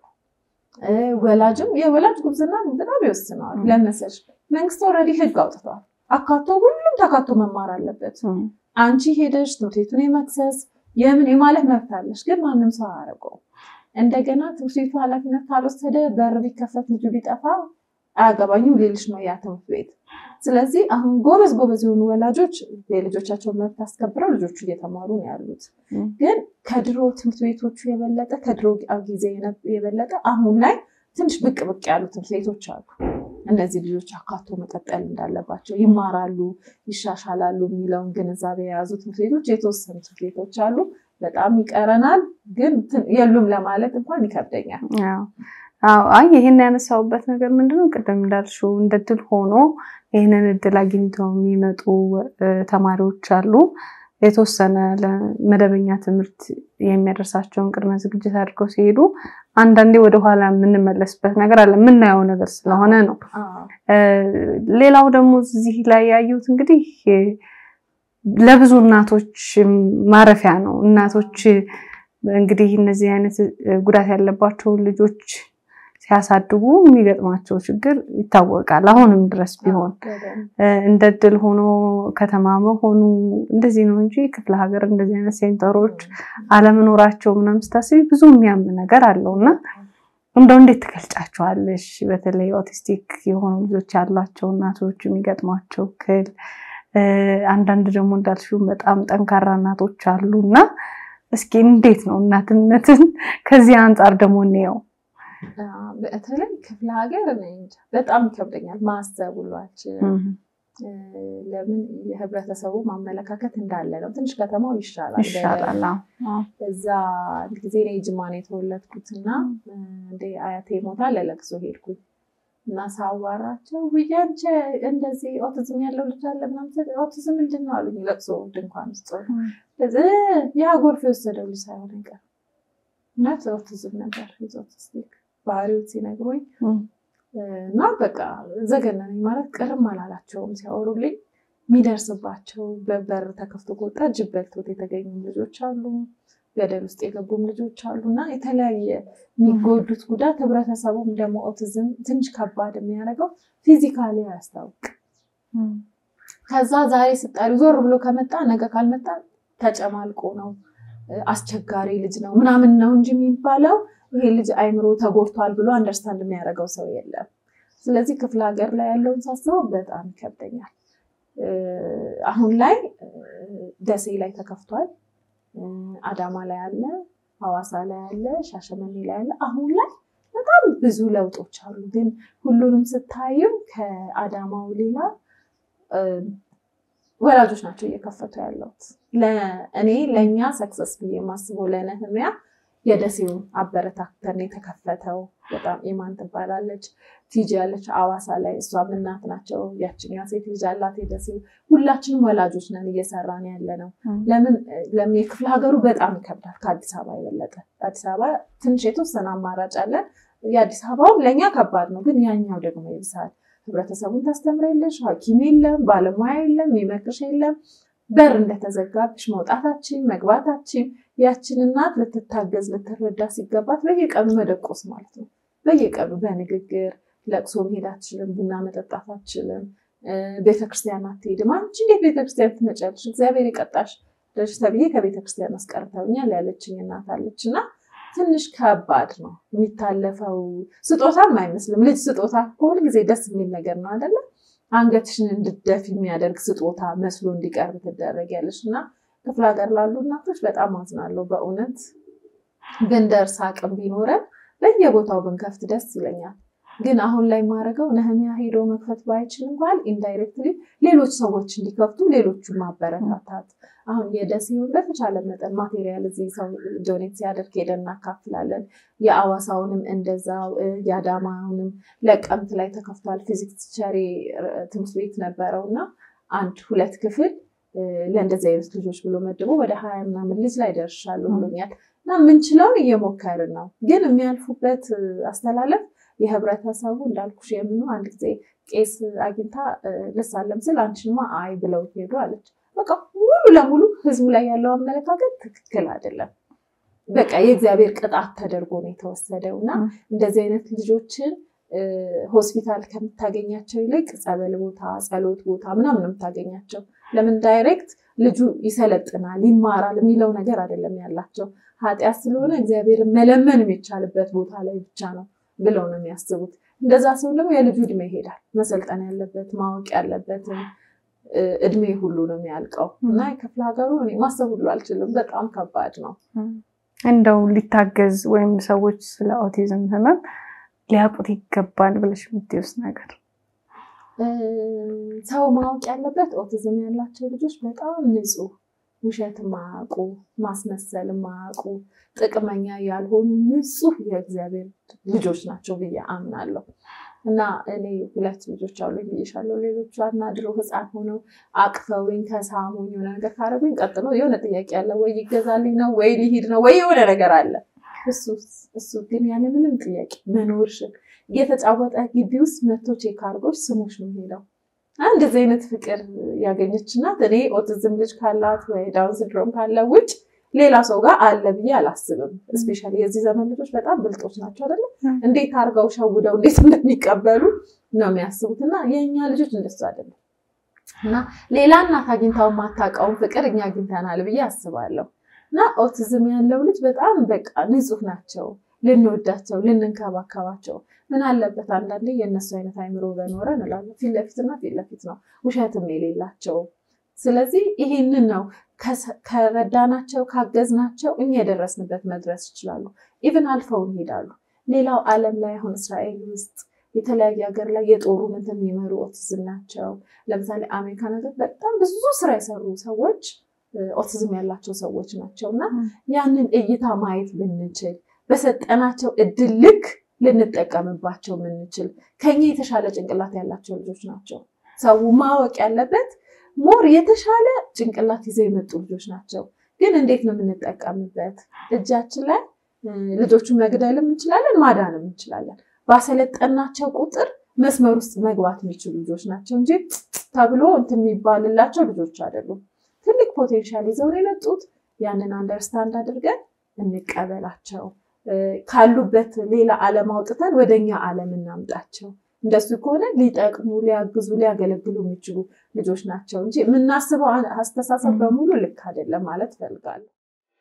[SPEAKER 2] ወላጅም የወላጅ ጉብዝና በጣም ይወስነዋል። ለመሰለሽ መንግስት ኦልሬዲ ህግ አውጥተዋል። አካቶ ሁሉም ተካቶ መማር አለበት። አንቺ ሄደሽ ትምህርት ቤቱን የመክሰስ የምን የማለት መብት አለሽ፣ ግን ማንም ሰው አያደርገውም። እንደገና ትምህርት ቤቱ ኃላፊነት ካልወሰደ በር ቢከፈት ልጁ ቢጠፋ አያገባኝም ሌሎች ነው ያ ትምህርት ቤት። ስለዚህ አሁን ጎበዝ ጎበዝ የሆኑ ወላጆች የልጆቻቸውን መብት አስከብረው ልጆቹ እየተማሩ ነው ያሉት። ግን ከድሮ ትምህርት ቤቶቹ የበለጠ ከድሮ ጊዜ የበለጠ አሁን ላይ ትንሽ ብቅ ብቅ ያሉ ትምህርት ቤቶች አሉ። እነዚህ ልጆች አካቶ መቀጠል እንዳለባቸው ይማራሉ፣ ይሻሻላሉ የሚለውን ግንዛቤ የያዙ ትምህርት ቤቶች የተወሰኑ ትምህርት ቤቶች አሉ። በጣም ይቀረናል፣ ግን የሉም ለማለት እንኳን ይከብደኛል።
[SPEAKER 1] አይ ይህን ያነሳውበት ነገር ምንድነው ቅድም እንዳልሽው እንደ ድል ሆኖ ይህንን እድል አግኝተው የሚመጡ ተማሪዎች አሉ። የተወሰነ ለመደበኛ ትምህርት የሚያደርሳቸውን ቅድመ ዝግጅት አድርገው ሲሄዱ አንዳንዴ ወደኋላ የምንመለስበት ነገር አለ፣ የምናየው ነገር ስለሆነ ነው። ሌላው ደግሞ እዚህ ላይ ያዩት እንግዲህ ለብዙ እናቶች ማረፊያ ነው። እናቶች እንግዲህ እነዚህ አይነት ጉዳት ያለባቸው ልጆች ሲያሳድጉ የሚገጥማቸው ችግር ይታወቃል። አሁንም ድረስ ቢሆን እንደ እድል ሆኖ ከተማ መሆኑ እንደዚህ ነው እንጂ ክፍለ ሀገር እንደዚህ አይነት ሴንተሮች አለመኖራቸው ምናምን ስታስቢ ብዙ የሚያም ነገር አለው እና እንደው እንዴት ትገልጫቸዋለሽ? በተለይ ኦቲስቲክ የሆኑ ልጆች ያሏቸው እናቶች የሚገጥሟቸው እክል፣ አንዳንድ ደግሞ እንዳልሽው በጣም ጠንካራ እናቶች አሉ እና እስኪ እንዴት ነው እናትነትን ከዚህ አንጻር ደግሞ እንየው።
[SPEAKER 2] በተለይ ክፍለ ሀገር በጣም ይከብደኛል ማሰብ ሁሉ አልችልም። ለምን የህብረተሰቡ ማመለካከት እንዳለ ነው። ትንሽ ከተማው ይሻላል
[SPEAKER 1] ይሻላል።
[SPEAKER 2] እዛ ጊዜ እኔ ጅማ ነው የተወለድኩት እና እንደ አያቴ ሞታ ለለቅሶ ሄድኩኝ እና ሳዋራቸው ውያንቸ እንደዚህ ኦቲዝም ያለው ልጅ አለ ምናምን ኦቲዝም ምንድን ነው አሉኝ። ለቅሶ ድንኳን ውስጥ ያ ጎርፍ የወሰደው ልጅ ሳይሆን አይቀርም እውነት ኦቲዝም ነበር ኦቲስቲክ ባህሪዎች ሲነግሩኝ እና በቃ ዘገነነኝ። ማለት ቅርም አላላቸውም ሲያወሩልኝ የሚደርስባቸው በበር ተከፍቶ ከወጣ ጅብ በልቶት የተገኙ ልጆች አሉ፣ ገደል ውስጥ የገቡም ልጆች አሉ እና የተለያየ የሚጎዱት ጉዳት ህብረተሰቡም ደግሞ ኦቲዝም ትንሽ ከባድ የሚያደርገው ፊዚካሊ አያስታውቅ። ከዛ ዛሬ ስጣሪ ዞር ብሎ ከመጣ ነገ ካልመጣ ተጨማልቆ ነው አስቸጋሪ ልጅ ነው ምናምን ነው እንጂ የሚባለው ይሄ ልጅ አይምሮ ተጎድቷል ብሎ አንደርስታንድ የሚያደርገው ሰው የለም። ስለዚህ ክፍለ ሀገር ላይ ያለውን ሳስበው በጣም ይከብደኛል። አሁን ላይ ደሴ ላይ ተከፍቷል፣ አዳማ ላይ አለ፣ ሐዋሳ ላይ አለ፣ ሻሸመኔ ላይ አለ። አሁን ላይ በጣም ብዙ ለውጦች አሉ። ግን ሁሉንም ስታዩ ከአዳማው ሌላ ወላጆች ናቸው እየከፈቱ ያለውት። እኔ ለእኛ ሰክሰስ ብዬ የማስበው ለነህሚያ የደሴውን አበረታተን የተከፈተው በጣም ኢማን ትባላለች ቲጂ ያለች አዋሳ ላይ እሷም እናት ናቸው። ያችኛ ሴት ልጅ አላት የደሴው። ሁላችንም ወላጆች ነን እየሰራን ያለ ነው። ለምን ለምን የክፍለ ሀገሩ በጣም ይከብዳል ከአዲስ አበባ የበለጠ። አዲስ አበባ ትንሽ የተወሰነ አማራጭ አለን። የአዲስ አበባውም ለእኛ ከባድ ነው፣ ግን ያኛው ደግሞ ይብሳል። ህብረተሰቡን ታስተምሪያለሽ፣ ሐኪም የለም፣ ባለሙያ የለም፣ የሚመክርሽ የለም። በር እንደተዘጋብሽ መውጣታችን መግባታችን ያችን እናት ልትታገዝ ልትረዳ ሲገባት በየቀኑ መደቆስ ማለት ነው። በየቀኑ በንግግር ለቅሶ መሄድ አትችልም፣ ቡና መጠጣት አትችልም፣ ቤተክርስቲያን አትሄድም። አንቺ እንዴት ቤተክርስቲያን ትመጫለሽ? እግዚአብሔር የቀጣሽ ልጅ ተብዬ ከቤተክርስቲያን አስቀርተውኛል ያለችኝ እናት አለች እና ትንሽ ከባድ ነው የሚታለፈው። ስጦታም አይመስልም። ልጅ ስጦታ ሁል ጊዜ ደስ የሚል ነገር ነው አይደለም? አንገትሽን እንድደፍ የሚያደርግ ስጦታ መስሎ እንዲቀርብ ትደረጊያለሽ እና ክፍለ ሀገር ላሉ እናቶች በጣም አዝናለሁ። በእውነት ብንደርስ አቅም ቢኖረን በየቦታው ብንከፍት ደስ ይለኛል። ግን አሁን ላይ ማድረገው ነህሚያ ሄዶ መክፈት ባይችል እንኳን ኢንዳይሬክትሊ ሌሎች ሰዎች እንዲከፍቱ ሌሎቹን ማበረታታት። አሁን የደሴውን በተቻለ መጠን ማቴሪያል እዚህ ሰው ዶኔት ሲያደርግ ሄደን እናካፍላለን። የአዋሳውንም እንደዛው፣ የአዳማውንም ለቀምት ላይ ተከፍቷል። ፊዚክስ ቸሬ ትምህርት ቤት ነበረው እና አንድ ሁለት ክፍል ለእንደዚህ አይነት ልጆች ብሎ መድቦ ወደ ሀያ ምናምን ልጅ ላይ ደርሻለሁ ብሎኛል። እና የምንችለውን እየሞከርን ነው። ግን የሚያልፉበት አስተላለፍ የህብረተሰቡ እንዳልኩሽ የምኑ አንድ ጊዜ ቄስ አግኝታ ልሳለም ስል አንቺንማ አይ ብለው ሄዱ አለች። በቃ ሙሉ ለሙሉ ህዝቡ ላይ ያለው አመለካከት ትክክል አይደለም። በቃ የእግዚአብሔር ቅጣት ተደርጎ ነው የተወሰደው እና እንደዚህ አይነት ልጆችን ሆስፒታል ከምታገኛቸው ይልቅ ጸበል ቦታ፣ ጸሎት ቦታ ምናምን ነው የምታገኛቸው። ለምን ዳይሬክት ልጁ ይሰለጥናል ይማራል የሚለው ነገር አይደለም ያላቸው። ኃጢአት ስለሆነ እግዚአብሔርን መለመን የሚቻልበት ቦታ ላይ ብቻ ነው ብለው ነው የሚያስቡት። እንደዛ ሲሆን ደግሞ የልጁ እድሜ ይሄዳል። መሰልጠን ያለበት ማወቅ ያለበትን እድሜ ሁሉ ነው የሚያልቀው እና የክፍለ ሀገሩ እኔ ማሰብ ሁሉ አልችልም። በጣም ከባድ ነው።
[SPEAKER 1] እንደው ሊታገዝ ወይም ሰዎች ስለ ኦቲዝም ህመም ሊያውቁት ይገባል ብለሽ የምትይውስ ነገር?
[SPEAKER 2] ሰው ማወቅ ያለበት ኦቲዝም ያላቸው ልጆች በጣም ንጹህ ውሸት የማያውቁ ማስመሰል የማያውቁ ጥቅመኛ ያልሆኑ ንጹህ የእግዚአብሔር ልጆች ናቸው ብዬ አምናለሁ። እና እኔ ሁለት ልጆች አሉ ብዬሻለሁ። ሌሎቹ አናድረው ህፃን ሆነው አቅፈውኝ ከሳሙኝ የሆነ ነገር ካረጉኝ ቀጥሎ የሆነ ጥያቄ አለ ወይ ይገዛልኝ ነው ወይ ሊሂድ ነው ወይ የሆነ ነገር አለ። እሱ ግን ያለ ምንም ጥያቄ መኖርሽን እየተጫወተ ግቢ ውስጥ መቶ ቼክ አድርጎች ስሞች ነው ሄደው እንደዚህ አይነት ፍቅር ያገኘች እናት እኔ ኦቲዝም ልጅ ካላት ወይ ዳውን ሲንድሮም ካለ ውጭ ሌላ ሰው ጋር አለ ብዬ አላስብም። እስፔሻሊ የዚህ ዘመን ልጆች በጣም ብልጦች ናቸው አይደለ? እንዴት አድርገው ሸውደው እንዴት እንደሚቀበሉ ነው የሚያስቡት። እና የእኛ ልጆች እንደሱ አይደለም። እና ሌላ እናት አግኝታው የማታውቀውን ፍቅር እኛ አግኝተናል ብዬ አስባለሁ። እና ኦቲዝም ያለው ልጅ በጣም በቃ ንጹህ ናቸው። ልንወዳቸው፣ ልንንከባከባቸው ምን አለበት አንዳንዴ የእነሱ አይነት አይምሮ በኖረ እንላለን። ፊት ለፊትና ፊት ለፊት ነው፣ ውሸትም የሌላቸው። ስለዚህ ይሄንን ነው ከረዳናቸው ካገዝናቸው እኛ የደረስንበት መድረስ ይችላሉ። ኢቭን አልፈው ይሄዳሉ። ሌላው ዓለም ላይ አሁን እስራኤል ውስጥ የተለያየ ሀገር ላይ የጦሩ እንትን የሚመሩ ኦቲዝም ናቸው። ለምሳሌ አሜሪካ ነገር በጣም ብዙ ስራ የሰሩ ሰዎች ኦቲዝም ያላቸው ሰዎች ናቸው እና ያንን እይታ ማየት ብንችል በሰጠናቸው እድል ልክ ልንጠቀምባቸው ምንችል ከኛ የተሻለ ጭንቅላት ያላቸው ልጆች ናቸው። ሰው ማወቅ ያለበት ሞር የተሻለ ጭንቅላት ይዘው የመጡ ልጆች ናቸው። ግን እንዴት ነው የምንጠቀምበት? እጃችን ላይ ልጆቹን መግደልም እንችላለን፣ ማዳንም እንችላለን። ባሰለጠናቸው ቁጥር መስመር ውስጥ መግባት የሚችሉ ልጆች ናቸው እንጂ ተብሎ እንትን የሚባልላቸው ልጆች አይደሉም። ትልቅ ፖቴንሻል ይዘው ነው የመጡት። ያንን አንደርስታንድ አድርገን እንቀበላቸው። ካሉበት ሌላ ዓለም አውጥተን ወደኛ ዓለም እናምጣቸው። እንደሱ ከሆነ ሊጠቅሙ፣ ሊያግዙ፣ ሊያገለግሉ የሚችሉ ልጆች ናቸው እንጂ የምናስበው አስተሳሰብ በሙሉ ልክ አይደለም ማለት እፈልጋለሁ።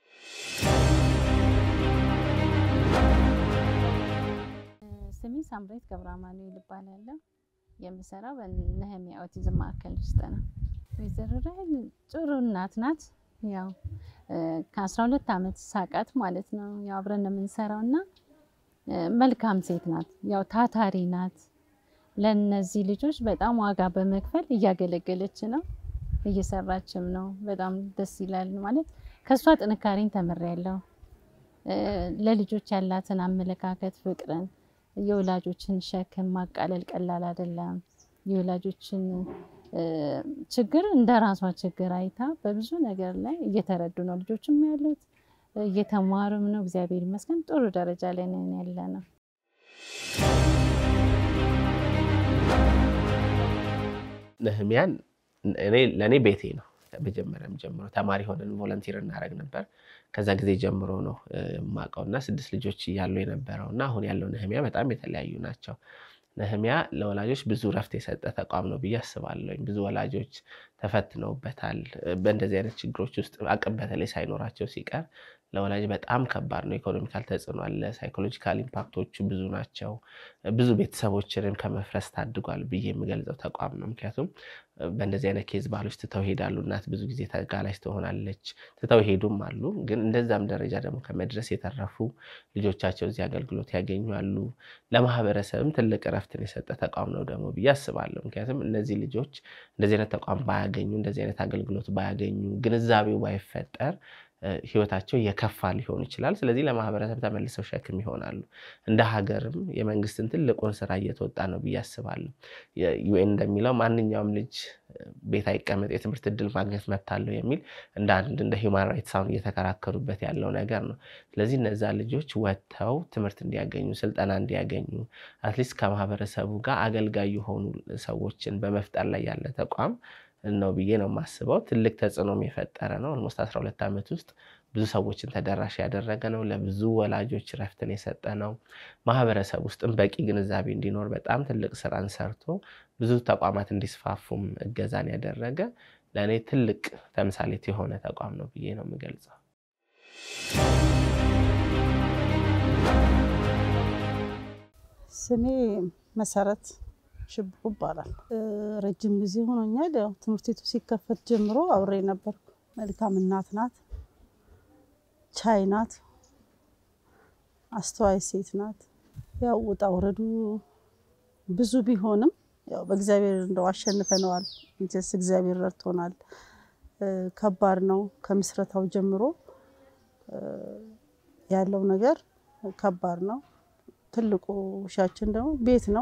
[SPEAKER 4] ስሜ ሳምሬት ገብረ አማኑኤል እባላለሁ። የምሰራው በነህሚያ ኦቲዝም ማዕከል ውስጥ ነው። ወይዘሮ ራሄል ጥሩ እናት ናት። ያው ከአስራ ሁለት ዓመት ሳቃት ማለት ነው። ያው አብረን ነው የምንሰራው እና መልካም ሴት ናት። ያው ታታሪ ናት። ለእነዚህ ልጆች በጣም ዋጋ በመክፈል እያገለገለች ነው፣ እየሰራችም ነው። በጣም ደስ ይላል። ማለት ከእሷ ጥንካሬን ተምሬያለሁ። ለልጆች ያላትን አመለካከት፣ ፍቅርን፣ የወላጆችን ሸክም ማቃለል ቀላል አይደለም። የወላጆችን ችግር እንደ ራሷ ችግር አይታ በብዙ ነገር ላይ እየተረዱ ነው ልጆችም ያሉት እየተማሩም ነው። እግዚአብሔር ይመስገን ጥሩ ደረጃ ላይ ነን ያለ ነው።
[SPEAKER 3] ነህሚያን እኔ ለእኔ ቤቴ ነው። መጀመሪያም ጀምሮ ተማሪ ሆነን ቮለንቲር እናደርግ ነበር። ከዛ ጊዜ ጀምሮ ነው የማውቀው እና ስድስት ልጆች እያሉ የነበረው እና አሁን ያለው ነህሚያ በጣም የተለያዩ ናቸው። ነህሚያ ለወላጆች ብዙ ረፍት የሰጠ ተቋም ነው ብዬ አስባለሁ። ብዙ ወላጆች ተፈትነውበታል። በእንደዚህ አይነት ችግሮች ውስጥ አቅም በተለይ ሳይኖራቸው ሲቀር ለወላጅ በጣም ከባድ ነው። ኢኮኖሚካል ተጽዕኖ አለ። ሳይኮሎጂካል ኢምፓክቶቹ ብዙ ናቸው። ብዙ ቤተሰቦችንም ከመፍረስ ታድጓል ብዬ የምገልጸው ተቋም ነው። ምክንያቱም በእንደዚህ አይነት ኬዝ ባህሎች ትተው ይሄዳሉ። እናት ብዙ ጊዜ ተጋላጭ ትሆናለች። ትተው ይሄዱም አሉ። ግን እንደዛም ደረጃ ደግሞ ከመድረስ የተረፉ ልጆቻቸው እዚህ አገልግሎት ያገኛሉ። ለማህበረሰብም ትልቅ እረፍትን የሰጠ ተቋም ነው ደግሞ ብዬ አስባለሁ። ምክንያቱም እነዚህ ልጆች እንደዚህ አይነት ተቋም ባያገኙ፣ እንደዚህ አይነት አገልግሎት ባያገኙ፣ ግንዛቤው ባይፈጠር ህይወታቸው የከፋ ሊሆን ይችላል። ስለዚህ ለማህበረሰብ ተመልሰው ሸክም ይሆናሉ። እንደ ሀገርም የመንግስትን ትልቁን ስራ እየተወጣ ነው ብዬ አስባለሁ። ዩኤን እንደሚለው ማንኛውም ልጅ ቤት አይቀመጥ የትምህርት እድል ማግኘት መብት አለው የሚል እንደ አንድ እንደ ሂውማን ራይትስ አሁን እየተከራከሩበት ያለው ነገር ነው። ስለዚህ እነዛ ልጆች ወጥተው ትምህርት እንዲያገኙ፣ ስልጠና እንዲያገኙ አትሊስት ከማህበረሰቡ ጋር አገልጋይ የሆኑ ሰዎችን በመፍጠር ላይ ያለ ተቋም ነው ብዬ ነው የማስበው። ትልቅ ተጽዕኖም የፈጠረ ነው። ኦልሞስት 12 ዓመት ውስጥ ብዙ ሰዎችን ተደራሽ ያደረገ ነው። ለብዙ ወላጆች ረፍትን የሰጠ ነው። ማህበረሰብ ውስጥም በቂ ግንዛቤ እንዲኖር በጣም ትልቅ ስራን ሰርቶ ብዙ ተቋማት እንዲስፋፉም እገዛን ያደረገ ለእኔ ትልቅ ተምሳሌት የሆነ ተቋም ነው ብዬ ነው የምገልጸው።
[SPEAKER 5] ስሜ መሰረት ሽብሩ ይባላል። ረጅም ጊዜ ሆኖኛል። ያው ትምህርት ቤቱ ሲከፈት ጀምሮ አብሬ ነበርኩ። መልካም እናት ናት፣ ቻይ ናት፣ አስተዋይ ሴት ናት። ያው ውጣ ውረዱ ብዙ ቢሆንም ያው በእግዚአብሔር እንደው አሸንፈነዋል። እንጀስ እግዚአብሔር ረድቶናል። ከባድ ነው። ከምስረታው ጀምሮ ያለው ነገር ከባድ ነው። ትልቁ ሻችን ደግሞ ቤት ነው።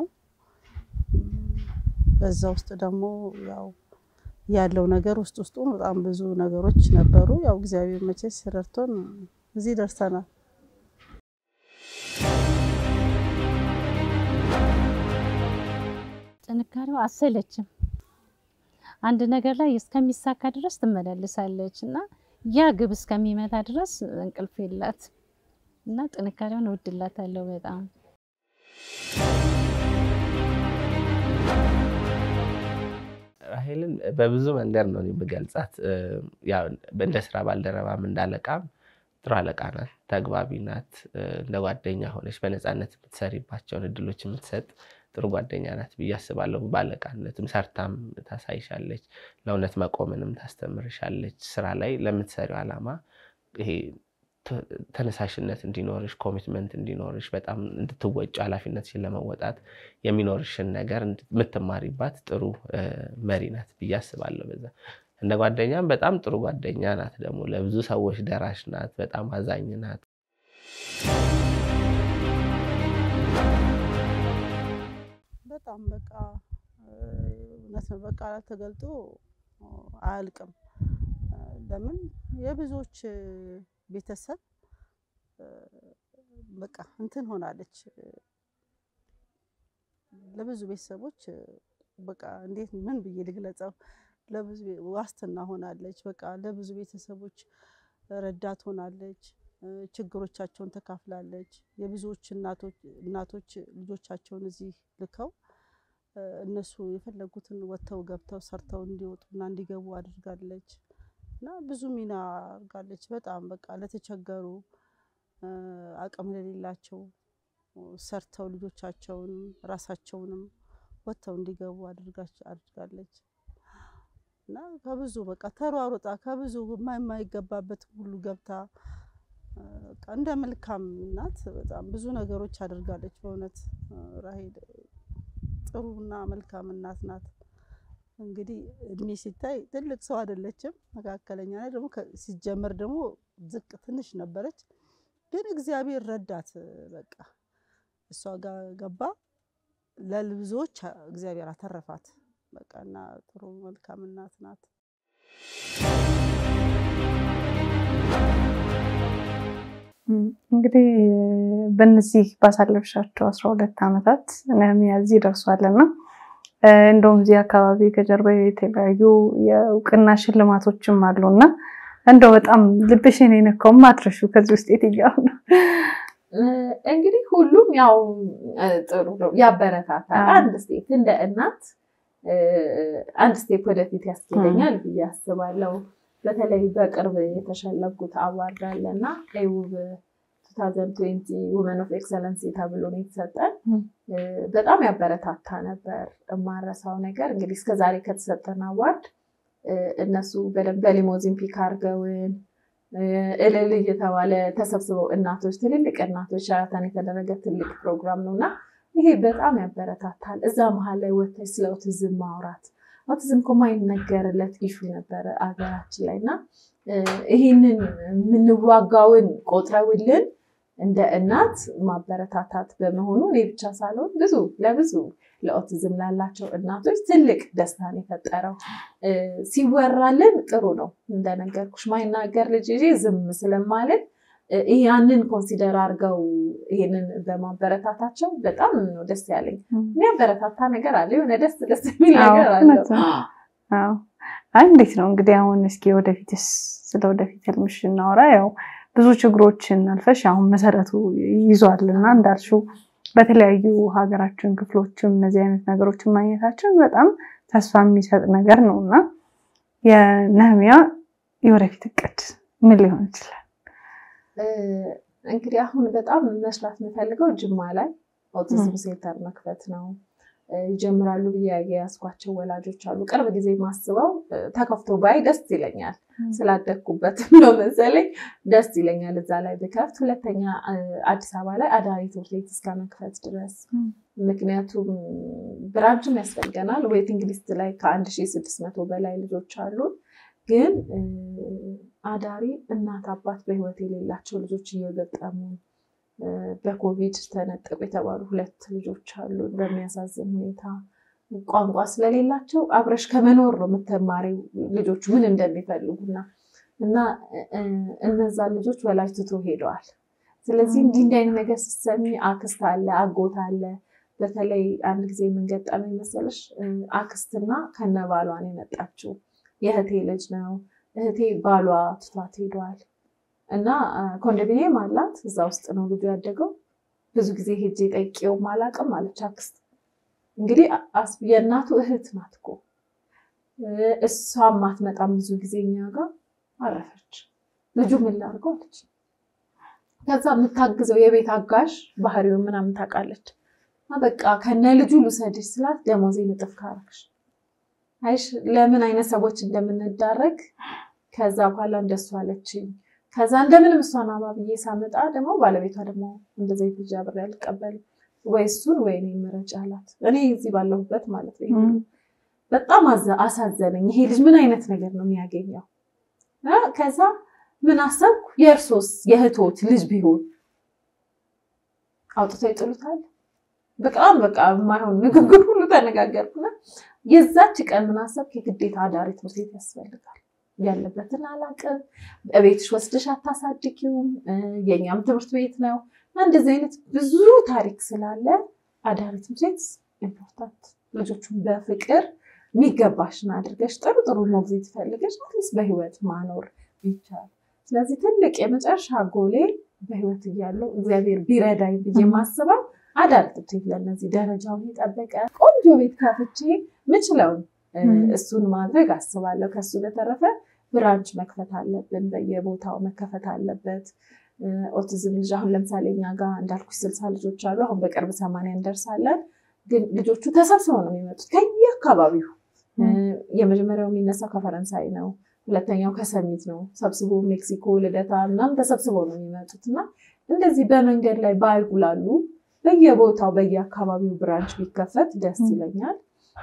[SPEAKER 5] በዛ ውስጥ ደግሞ ያው ያለው ነገር ውስጥ ውስጡ በጣም ብዙ ነገሮች ነበሩ። ያው እግዚአብሔር መቼስ ረድቶን እዚህ ደርሰናል።
[SPEAKER 4] ጥንካሬው አሰለችም። አንድ ነገር ላይ እስከሚሳካ ድረስ ትመላለሳለች እና ያ ግብ እስከሚመታ ድረስ እንቅልፍ የላት እና ጥንካሬውን እወድላታለሁ በጣም።
[SPEAKER 3] ራሄልን በብዙ መንገድ ነው የምገልጻት። እንደ ስራ ባልደረባም እንዳለቃም ጥሩ አለቃ ናት፣ ተግባቢ ናት። እንደ ጓደኛ ሆነች በነፃነት የምትሰሪባቸውን እድሎች የምትሰጥ ጥሩ ጓደኛ ናት ብዬ አስባለሁ። ባለቃነትም ሰርታም ታሳይሻለች፣ ለእውነት መቆምንም ታስተምርሻለች። ስራ ላይ ለምትሰሪው ዓላማ ይሄ ተነሳሽነት እንዲኖርሽ ኮሚትመንት እንዲኖርሽ በጣም እንድትወጪ ኃላፊነትሽን ለመወጣት የሚኖርሽን ነገር የምትማሪባት ጥሩ መሪ ናት ብዬ አስባለሁ። በዛ እንደ ጓደኛም በጣም ጥሩ ጓደኛ ናት። ደግሞ ለብዙ ሰዎች ደራሽ ናት። በጣም አዛኝ ናት።
[SPEAKER 5] በጣም በቃ እውነት ነው። በቃላት ተገልጦ አያልቅም። ለምን የብዙዎች ቤተሰብ በቃ እንትን ሆናለች። ለብዙ ቤተሰቦች በቃ እንዴት ምን ብዬ ልግለጸው? ለብዙ ዋስትና ሆናለች። በቃ ለብዙ ቤተሰቦች ረዳት ሆናለች። ችግሮቻቸውን ተካፍላለች። የብዙዎች እናቶች ልጆቻቸውን እዚህ ልከው እነሱ የፈለጉትን ወጥተው ገብተው ሰርተው እንዲወጡና እንዲገቡ አድርጋለች እና ብዙ ሚና አድርጋለች። በጣም በቃ ለተቸገሩ አቅም ለሌላቸው ሰርተው ልጆቻቸውን ራሳቸውንም ወጥተው እንዲገቡ አድርጋለች እና ከብዙ በቃ ተሯሩጣ ከብዙ የማይገባበት ሁሉ ገብታ በቃ እንደ መልካም እናት በጣም ብዙ ነገሮች አድርጋለች። በእውነት ራሄል ጥሩና መልካም እናት ናት። እንግዲህ እድሜ ሲታይ ትልቅ ሰው አይደለችም፣ መካከለኛ ላይ ደግሞ ሲጀመር ደግሞ ዝቅ ትንሽ ነበረች። ግን እግዚአብሔር ረዳት። በቃ እሷ ጋር ገባ፣ ለብዙዎች እግዚአብሔር አተረፋት። በቃ እና ጥሩ መልካም እናት ናት።
[SPEAKER 1] እንግዲህ በእነዚህ ባሳለፍሻቸው አስራ ሁለት ዓመታት ነህምያ እዚህ ደርሷልና እንደውም እዚህ አካባቢ ከጀርባ የተለያዩ የእውቅና ሽልማቶችም አሉና እንደው በጣም ልብሽን የነካው ማትረሹ ከዚህ ውስጥ የትኛው ነው?
[SPEAKER 2] እንግዲህ ሁሉም ያው ጥሩ ነው፣ ያበረታታል። አንድ ስቴፕ እንደ እናት አንድ ስቴፕ ወደፊት ያስኬደኛል ብዬ አስባለሁ። በተለይ በቅርብ የተሸለምኩት አዋርድ አለ እና ውብ 2020 ውመን ኦፍ ኤክሰለንሲ ተብሎ ነው የተሰጠን። በጣም ያበረታታ ነበር። የማረሳው ነገር እንግዲህ እስከዛሬ ከተሰጠን አዋርድ እነሱ በደንብ በሊሞዚን ፒክ አድርገውን እልል እየተባለ ተሰብስበው እናቶች፣ ትልልቅ እናቶች ሸራተን የተደረገ ትልቅ ፕሮግራም ነው እና ይሄ በጣም ያበረታታል። እዛ መሀል ላይ ወጥተሽ ስለ ኦቲዝም ማውራት ኦቲዝም እኮ የማይነገርለት ኢሹ ነበረ አገራችን ላይ እና ይህንን የምንዋጋውን ቆጥረውልን እንደ እናት ማበረታታት በመሆኑ እኔ ብቻ ሳልሆን ብዙ ለብዙ ለኦቲዝም ላላቸው እናቶች ትልቅ ደስታን የፈጠረው ሲወራልን ጥሩ ነው። እንደነገርኩሽ ማይናገር ልጅ ይዤ ዝም ስለማለት ያንን ኮንሲደር አድርገው ይሄንን በማበረታታቸው በጣም ነው ደስ ያለኝ። የሚያበረታታ ነገር አለ፣ የሆነ ደስ ደስ የሚል ነገር አለው።
[SPEAKER 1] አይ እንዴት ነው እንግዲህ አሁን እስኪ ወደፊትስ ስለ ወደፊት ህልምሽ እናወራ። ያው ብዙ ችግሮችን አልፈሽ አሁን መሰረቱ ይዟል እና እንዳልሽው በተለያዩ ሀገራችን ክፍሎችም እነዚህ አይነት ነገሮችን ማግኘታችን በጣም ተስፋ የሚሰጥ ነገር ነው እና የነህምያ የወደፊት እቅድ ምን ሊሆን ይችላል?
[SPEAKER 2] እንግዲህ አሁን በጣም መስራት የምፈልገው ጅማ ላይ ኦቲዝም ሴንተር መክፈት ነው። ይጀምራሉ ብዬ የያዝኳቸው ወላጆች አሉ። ቅርብ ጊዜ ማስበው ተከፍቶ ባይ ደስ ይለኛል። ስላደግኩበትም ነው መሰለኝ ደስ ይለኛል እዛ ላይ ብከፍት። ሁለተኛ አዲስ አበባ ላይ አዳሪ ትምህርት ቤት እስከ መክፈት ድረስ ምክንያቱም ብራንችም ያስፈልገናል። ዌቲንግ ሊስት ላይ ከአንድ ሺህ ስድስት መቶ በላይ ልጆች አሉ። ግን አዳሪ እናት አባት በህይወት የሌላቸው ልጆች እየገጠሙ በኮቪድ ተነጠቁ የተባሉ ሁለት ልጆች አሉ። በሚያሳዝን ሁኔታ ቋንቋ ስለሌላቸው አብረሽ ከመኖር ነው የምትማሪው ልጆቹ ምን እንደሚፈልጉና እና እነዛን ልጆች ወላጅ ትቶ ሄደዋል። ስለዚህ እንዲህ እንዲህ አይነት ነገር ስትሰሚ አክስት አለ፣ አጎት አለ። በተለይ አንድ ጊዜ የምንገጠመኝ መሰለሽ አክስትና ከነ ባሏ ነው የመጣችው። የእህቴ ልጅ ነው። እህቴ ባሏ ትቷት ሄደዋል እና ኮንዶሚኒየም አላት። እዛ ውስጥ ነው ልጁ ያደገው። ብዙ ጊዜ ሄጄ ጠይቄውም አላውቅም አለች አክስት። እንግዲህ የእናቱ እህት ናት እኮ እሷም አትመጣም ብዙ ጊዜ እኛ ጋር አረፈች። ልጁ ምን ላድርገው አለች። ከዛ የምታግዘው የቤት አጋዥ ባህሪውን ምናምን ታውቃለች። በቃ ከነ ልጁ ልውሰድሽ ስላት ደሞዜን እጥፍ ካረግሽ አይሽ ለምን አይነት ሰዎች እንደምንዳረግ ከዛ በኋላ እንደሱ አለችኝ። ከዛ እንደምንም እሷን አባብዬ ሳመጣ ደግሞ ባለቤቷ ደግሞ እንደዚ ልጅ አብሬ አልቀበልም ወይ እሱን ወይ እኔ ምረጭ አላት። እኔ እዚህ ባለሁበት ማለት ነው። በጣም አሳዘነኝ። ይሄ ልጅ ምን አይነት ነገር ነው የሚያገኘው? ከዛ ምን አሰብኩ፣ የእርሶስ የእህቶት ልጅ ቢሆን አውጥተው ይጥሉታል። በጣም በቃ የማይሆን ንግግር ሁሉ ተነጋገርኩና የዛች ቀን ምን አሰብኩ፣ የግዴታ አዳሪ ትምህርት ቤት ያስፈልጋል። ያለበትን አላውቅም። በቤትሽ ወስደሽ አታሳድጊውም። የእኛም ትምህርት ቤት ነው። እንደዚህ አይነት ብዙ ታሪክ ስላለ አዳሪ ትምህርት ቤት ኢምፖርታንት፣ ልጆቹን በፍቅር የሚገባሽን አድርገሽ ጥሩ ጥሩ ሞግዚት ፈልገሽ አትሊስት በህይወት ማኖር ይቻላል። ስለዚህ ትልቅ የመጨረሻ ጎሌ በህይወት እያለው እግዚአብሔር ቢረዳኝ ብዬ የማስበው አዳሪ ትምህርት ቤት ለእነዚህ ደረጃውን የጠበቀ ቆንጆ ቤት ከፍቼ ምችለውን እሱን ማድረግ አስባለሁ። ከሱ በተረፈ ብራንች መክፈት አለብን፣ በየቦታው መከፈት አለበት። ኦቲዝም ልጅ አሁን ለምሳሌ እኛ ጋር እንዳልኩሽ ስልሳ ልጆች አሉ። አሁን በቅርብ ሰማንያ እንደርሳለን። ግን ልጆቹ ተሰብስበው ነው የሚመጡት ከየአካባቢው። የመጀመሪያው የሚነሳው ከፈረንሳይ ነው። ሁለተኛው ከሰሚት ነው። ሰብስቦ ሜክሲኮ፣ ልደታ ምናምን ተሰብስበው ነው የሚመጡት እና እንደዚህ በመንገድ ላይ ባይጉላሉ በየቦታው በየአካባቢው ብራንች ቢከፈት ደስ ይለኛል።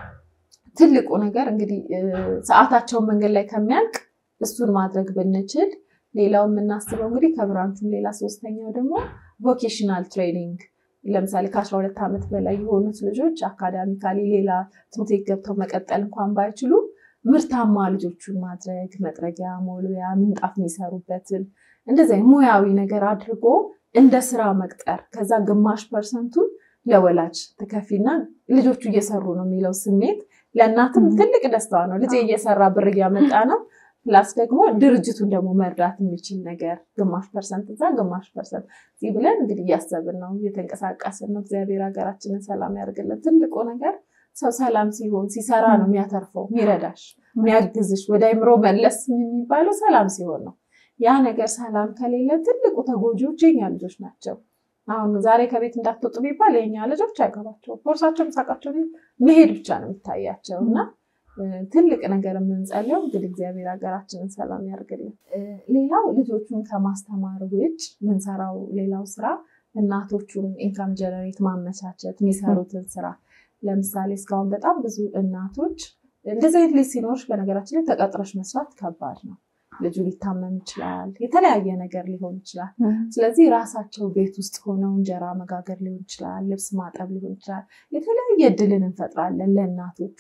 [SPEAKER 2] ትልቁ ነገር እንግዲህ ሰዓታቸውን መንገድ ላይ ከሚያልቅ እሱን ማድረግ ብንችል፣ ሌላው የምናስበው እንግዲህ ከብራንቹም ሌላ ሶስተኛው ደግሞ ቮኬሽናል ትሬኒንግ ለምሳሌ ከአስራ ሁለት ዓመት በላይ የሆኑት ልጆች አካዳሚካሊ ሌላ ትምህርት ቤት ገብተው መቀጠል እንኳን ባይችሉ ምርታማ ልጆቹን ማድረግ መጥረጊያ፣ ሞልቢያ፣ ምንጣፍ የሚሰሩበትን እንደዚህ ሙያዊ ነገር አድርጎ እንደ ስራ መቅጠር ከዛ ግማሽ ፐርሰንቱን ለወላጅ ትከፊና ልጆቹ እየሰሩ ነው የሚለው ስሜት ለእናትም ትልቅ ደስታዋ ነው። ልጅ እየሰራ ብር እያመጣ ነው። ፕላስ ደግሞ ድርጅቱን ደግሞ መርዳት የሚችል ነገር ግማሽ ፐርሰንት እዛ ግማሽ ፐርሰንት እዚህ ብለን እንግዲህ እያሰብን ነው፣ እየተንቀሳቀስን ነው። እግዚአብሔር ሀገራችንን ሰላም ያደርግልን። ትልቁ ነገር ሰው ሰላም ሲሆን ሲሰራ ነው የሚያተርፈው፣ የሚረዳሽ፣ የሚያግዝሽ ወደ አይምሮ መለስ የሚባለው ሰላም ሲሆን ነው። ያ ነገር ሰላም ከሌለ ትልቁ ተጎጂዎች የኛ ልጆች ናቸው። አሁን ዛሬ ከቤት እንዳትወጡ ቢባል የኛ ልጆች አይገባቸው፣ ቦርሳቸው ምሳቃቸው መሄድ ብቻ ነው የሚታያቸው እና ትልቅ ነገር የምንጸለው እንግዲህ እግዚአብሔር ሀገራችንን ሰላም ያደርግልን። ሌላው ልጆቹን ከማስተማር ውጭ የምንሰራው ሌላው ስራ እናቶቹን ኢንካም ጀነሬት ማመቻቸት የሚሰሩትን ስራ ለምሳሌ እስካሁን በጣም ብዙ እናቶች እንደዚህ አይነት ልጅ ሲኖርሽ በነገራችን ላይ ተቀጥረሽ መስራት ከባድ ነው። ልጁ ሊታመም ይችላል፣ የተለያየ ነገር ሊሆን ይችላል። ስለዚህ ራሳቸው ቤት ውስጥ ሆነው እንጀራ መጋገር ሊሆን ይችላል፣ ልብስ ማጠብ ሊሆን ይችላል። የተለያየ እድልን እንፈጥራለን ለእናቶቹ።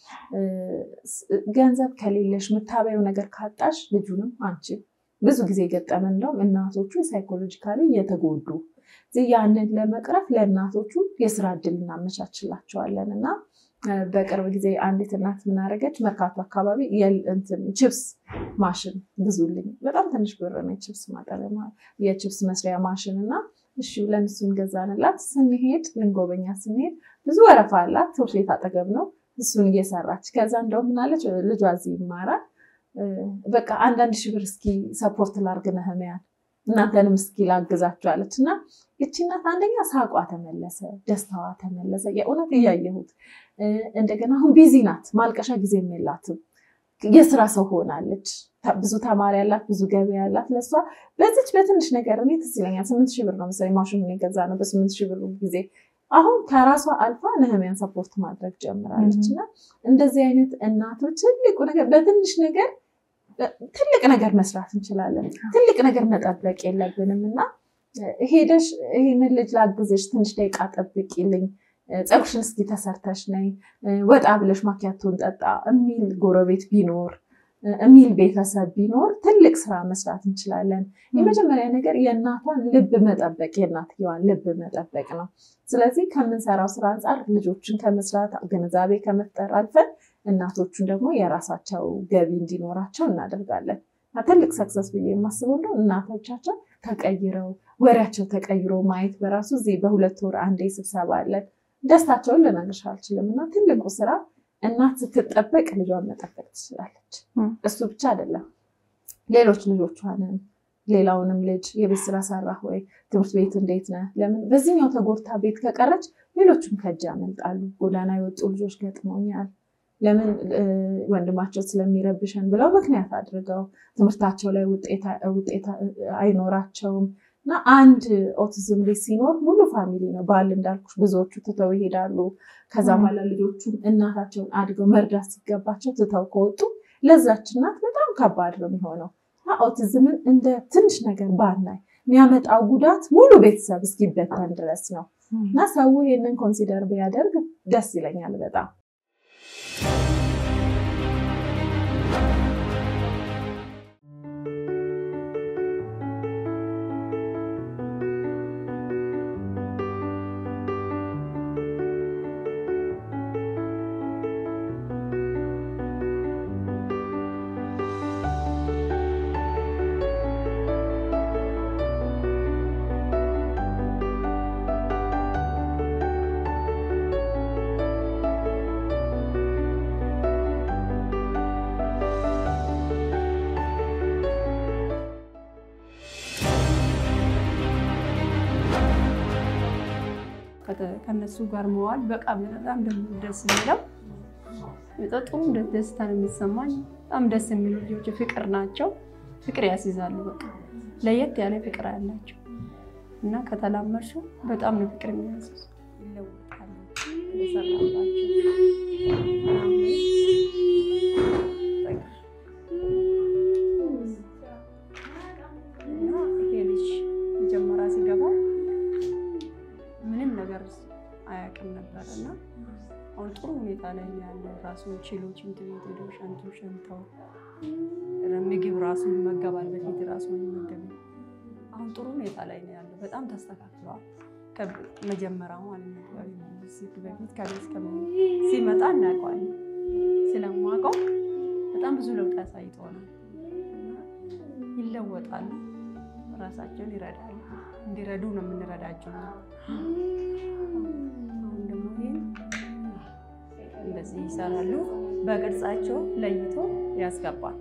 [SPEAKER 2] ገንዘብ ከሌለሽ የምታበየው ነገር ካጣሽ ልጁንም አንቺ ብዙ ጊዜ የገጠመን እንደውም እናቶቹ ሳይኮሎጂካሊ እየተጎዱ ያንን ለመቅረፍ ለእናቶቹ የስራ እድል እናመቻችላቸዋለን እና በቅርብ ጊዜ አንዲት እናት ምናደረገች መርካቶ አካባቢ ችፕስ ማሽን ብዙልኝ በጣም ትንሽ ብር ነው የችፕስ ማጠቢያ የችፕስ መስሪያ ማሽን እና እሺ ብለን እሱን ገዛንላት። ስንሄድ ልንጎበኛ ስንሄድ ብዙ ወረፋ አላት። ትምህርት ቤት አጠገብ ነው። እሱን እየሰራች ከዛ እንደውም ምናለች ልጇ እዚህ ይማራል። በቃ አንዳንድ ሺህ ብር እስኪ ሰፖርት ላርግ ነህምያን እናንተንም እስኪ ላግዛችኋለች እና ይቺ እናት አንደኛ ሳቋ ተመለሰ፣ ደስታዋ ተመለሰ። የእውነት እያየሁት እንደገና አሁን ቢዚ ናት፣ ማልቀሻ ጊዜም የላትም። የስራ ሰው ሆናለች። ብዙ ተማሪ ያላት፣ ብዙ ገበያ ያላት። ለእሷ በዚች በትንሽ ነገር እኔ ትዝ ይለኛል ስምንት ሺህ ብር ነው መሰለኝ ማሽኑን የገዛ ነው በስምንት ሺህ ብር ጊዜ አሁን ከራሷ አልፋ ነህሚያን ሰፖርት ማድረግ ጀምራለች። እና እንደዚህ አይነት እናቶች ትልቁ ነገር በትንሽ ነገር ትልቅ ነገር መስራት እንችላለን። ትልቅ ነገር መጠበቅ የለብንም እና ሄደሽ ይህንን ልጅ ላግዝሽ፣ ትንሽ ደቂቃ ጠብቂልኝ፣ ፀጉርሽን እስኪ ተሰርተሽ ነይ፣ ወጣ ብለሽ ማኪያቶን ጠጣ የሚል ጎረቤት ቢኖር የሚል ቤተሰብ ቢኖር ትልቅ ስራ መስራት እንችላለን። የመጀመሪያ ነገር የእናቷን ልብ መጠበቅ የእናትየዋን ልብ መጠበቅ ነው። ስለዚህ ከምንሰራው ስራ አንጻር ልጆችን ከመስራት ግንዛቤ ከመፍጠር አልፈን እናቶቹን ደግሞ የራሳቸው ገቢ እንዲኖራቸው እናደርጋለን። ትልቅ ሰክሰስ ብዬ የማስበው እንደው እናቶቻቸው ተቀይረው ወሬያቸው ተቀይሮ ማየት በራሱ እዚህ በሁለት ወር አንዴ ስብሰባ አለን። ደስታቸውን ልነግርሽ አልችልም እና ትልቁ ስራ እናት ስትጠበቅ ልጇን መጠበቅ ትችላለች። እሱ ብቻ አይደለም፣ ሌሎች ልጆቿንም ሌላውንም ልጅ የቤት ስራ ሰራህ ወይ፣ ትምህርት ቤት እንዴት ነህ፣ ለምን በዚህኛው ተጎድታ ቤት ከቀረች ሌሎችም ከእጅ ያመልጣሉ። ጎዳና የወጡ ልጆች ገጥመውኛል። ለምን ወንድማቸው ስለሚረብሸን ብለው ምክንያት አድርገው ትምህርታቸው ላይ ውጤት አይኖራቸውም። እና አንድ ኦቲዝም ልጅ ሲኖር ሙሉ ፋሚሊ ነው። ባል እንዳልኩሽ ብዙዎቹ ትተው ይሄዳሉ። ከዛ በኋላ ልጆቹም እናታቸውን አድገው መርዳት ሲገባቸው ትተው ከወጡ ለዛች እናት በጣም ከባድ ነው የሚሆነው። እና ኦቲዝምን እንደ ትንሽ ነገር ባናይ የሚያመጣው ጉዳት ሙሉ ቤተሰብ እስኪበተን ድረስ ነው። እና ሰው ይህንን ኮንሲደር ቢያደርግ ደስ ይለኛል በጣም።
[SPEAKER 6] ከነሱ ጋር መዋል በቃ በጣም ደግሞ ደስ የሚለው ጥሩ ደስታ ነው የሚሰማኝ። በጣም ደስ የሚሉ ልጆች ፍቅር ናቸው። ፍቅር ያስይዛሉ። በቃ ለየት ያለ ፍቅር ያላቸው እና ከተላመድሹ በጣም ነው ፍቅር የሚያስይዙ። ይለወጣሉ እና ይሄ ልጅ መጀመሪያ ሲገባ ምንም ነገር አያውቅም ነበር እና አሁን ጥሩ ሁኔታ ላይ ነው ያለው። ራሱን ችሎ ሽንት ቤት ሄዶ ሸንቱ ሸንተው ምግብ ራሱ ይመገባል። በፊት ራሱ ይመገብ። አሁን ጥሩ ሁኔታ ላይ ነው ያለው። በጣም ተስተካክለዋል። መጀመሪያ ማለት ነው በፊት ከቤት ሲመጣ እናውቀዋለን። ስለማውቀው በጣም ብዙ ለውጥ ያሳይተዋል። ይለወጣሉ፣ ራሳቸውን ይረዳሉ። እንዲረዱ ነው የምንረዳቸው። አሁን ደግሞ ይህን እንደዚህ ይሰራሉ። በቅርጻቸው ለይቶ ያስገባል።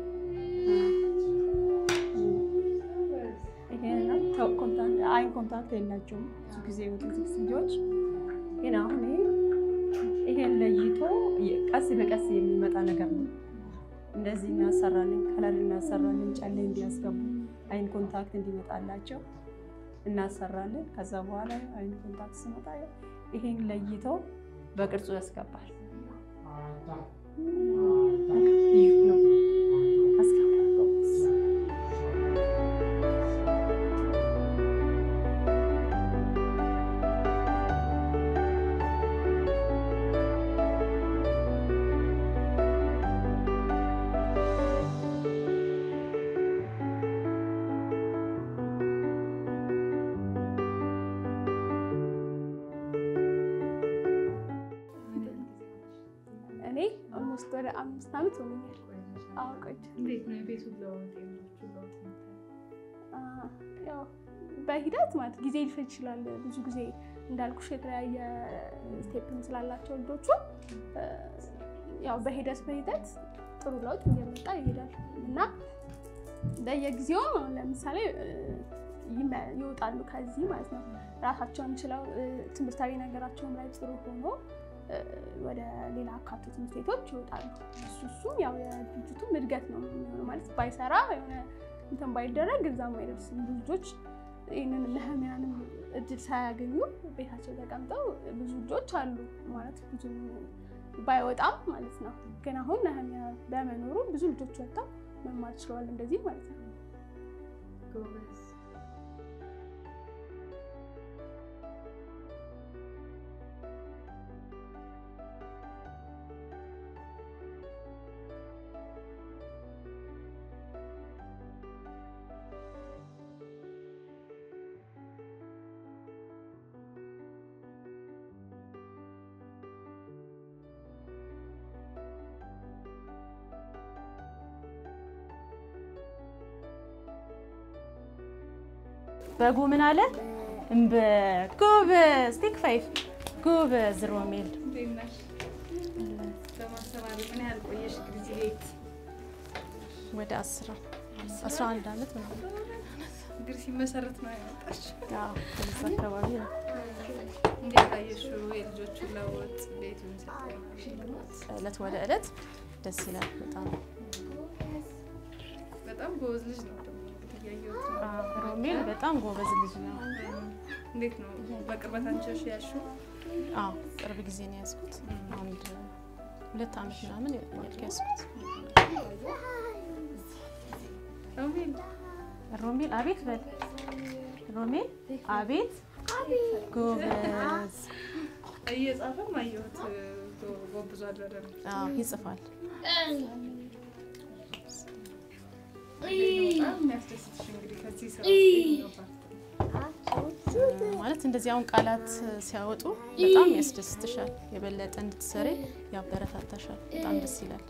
[SPEAKER 6] አይን ኮንታክት የላቸውም ብዙ ጊዜ ኦቲስቲክ ልጆች ግን አሁን ይሄን ለይቶ ቀስ በቀስ የሚመጣ ነገር ነው። እንደዚህ እናሰራለን፣ ከለር እናሰራለን፣ ጨሌ እንዲያስገቡ አይን ኮንታክት እንዲመጣላቸው እናሰራለን። ከዛ በኋላ አይን ኮንታክት ሲመጣ ይሄን ለይቶ በቅርጹ ያስገባል። ልዩ ነው።
[SPEAKER 1] እኔ ኦልሞስት ወደ አምስት ዓመት ሆኖኛል። አዎ ያው በሂደት ማለት ጊዜ ሊፈጅ ይችላል። ብዙ ጊዜ እንዳልኩሽ የተለያየ ስቴፕም ስላላቸው ልጆቹ ያው በሂደት በሂደት ጥሩ ለውጥ እየመጣ ይሄዳል እና በየጊዜውም አሁን ለምሳሌ ይወጣሉ ከዚህ ማለት ነው ራሳቸውን ችለው ትምህርታዊ ነገራቸውን ላይ ጥሩ ሆኖ ወደ ሌላ አካቶ ትምህርት ቤቶች ይወጣሉ። እሱ እሱም ያው የድርጅቱም እድገት ነው የሚሆነው ማለት ባይሰራ የሆነ እንትን ባይደረግ እዛም አይደርስም። ብዙ ልጆች ይህንን ነህሚያንም እድል ሳያገኙ ቤታቸው ተቀምጠው ብዙ ልጆች አሉ ማለት ብዙ ባይወጣም ማለት ነው። ግን አሁን ነህሚያ በመኖሩ ብዙ ልጆች ወጥተው
[SPEAKER 7] መማር ችለዋል። እንደዚህ ማለት ነው።
[SPEAKER 8] በጉ ምን አለ? እምበ ጎበዝ ቴክ ፋይቭ ጎበዝ ሮሜል
[SPEAKER 1] በማስተማሪ ምን ያህል ቆየሽ ጊዜ ቤት?
[SPEAKER 8] ወደ አስራ አስራ አንድ ዓመት ምናምን
[SPEAKER 1] እንግዲህ ሲመሰረት ነው ያወጣሽ።
[SPEAKER 8] አዎ፣ ከዛ አካባቢ ነው።
[SPEAKER 1] እንዴት አየሽው የልጆቹን ለውጥ ቤቱን ስታይ?
[SPEAKER 8] እለት ወደ እለት ደስ ይላል በጣም
[SPEAKER 1] በጣም ጎበዝ ልጅ ነው ደግሞ እንግዲህ እያየሁት ነው።
[SPEAKER 8] አዎ፣ ሮሜል በጣም ጎበዝ ልጅ ነው።
[SPEAKER 1] እንዴት ነው በቅርበት አንቺ ያልሽው?
[SPEAKER 8] አዎ ቅርብ ጊዜ ነው ያዝኩት። አንድ ሁለት ዓመት ምናምን ይሆናል ከያዝኩት።
[SPEAKER 1] ሮሜል
[SPEAKER 8] ሮሜል አቤት በል ሮሜል አቤት ጎበዝ
[SPEAKER 1] እየጻፈም አየሁት ጎ- ጎብዟል በደንብ።
[SPEAKER 8] አዎ ይጽፋል።
[SPEAKER 1] በጣም የሚያስደስትሽ እንግዲህ ከዚህ ስራ የትኛው ፓርት?
[SPEAKER 8] ማለት እንደዚህ አሁን ቃላት ሲያወጡ በጣም ያስደስትሻል። የበለጠ እንድትሰሪ ያበረታታሻል። በጣም ደስ ይላል።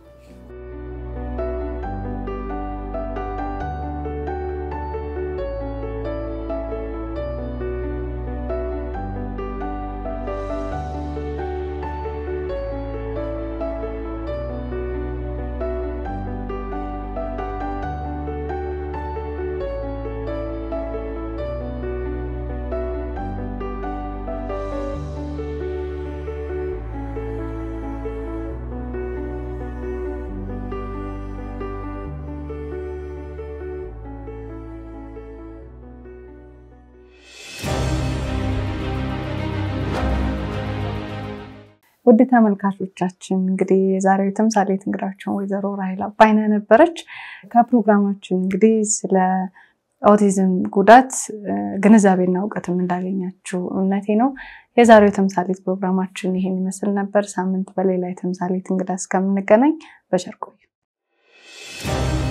[SPEAKER 1] ውድ ተመልካቾቻችን እንግዲህ የዛሬው ተምሳሌት እንግዳችን ወይዘሮ ራሄል አባይነህ ነበረች። ከፕሮግራማችን እንግዲህ ስለ ኦቲዝም ጉዳት እ፣ ግንዛቤና እውቀትም እንዳገኛችሁ እምነቴ ነው። የዛሬው ተምሳሌት ፕሮግራማችን ይሄን ይመስል ነበር። ሳምንት በሌላ የተምሳሌት እንግዳ እስከምንገናኝ በቸር ቆዩ።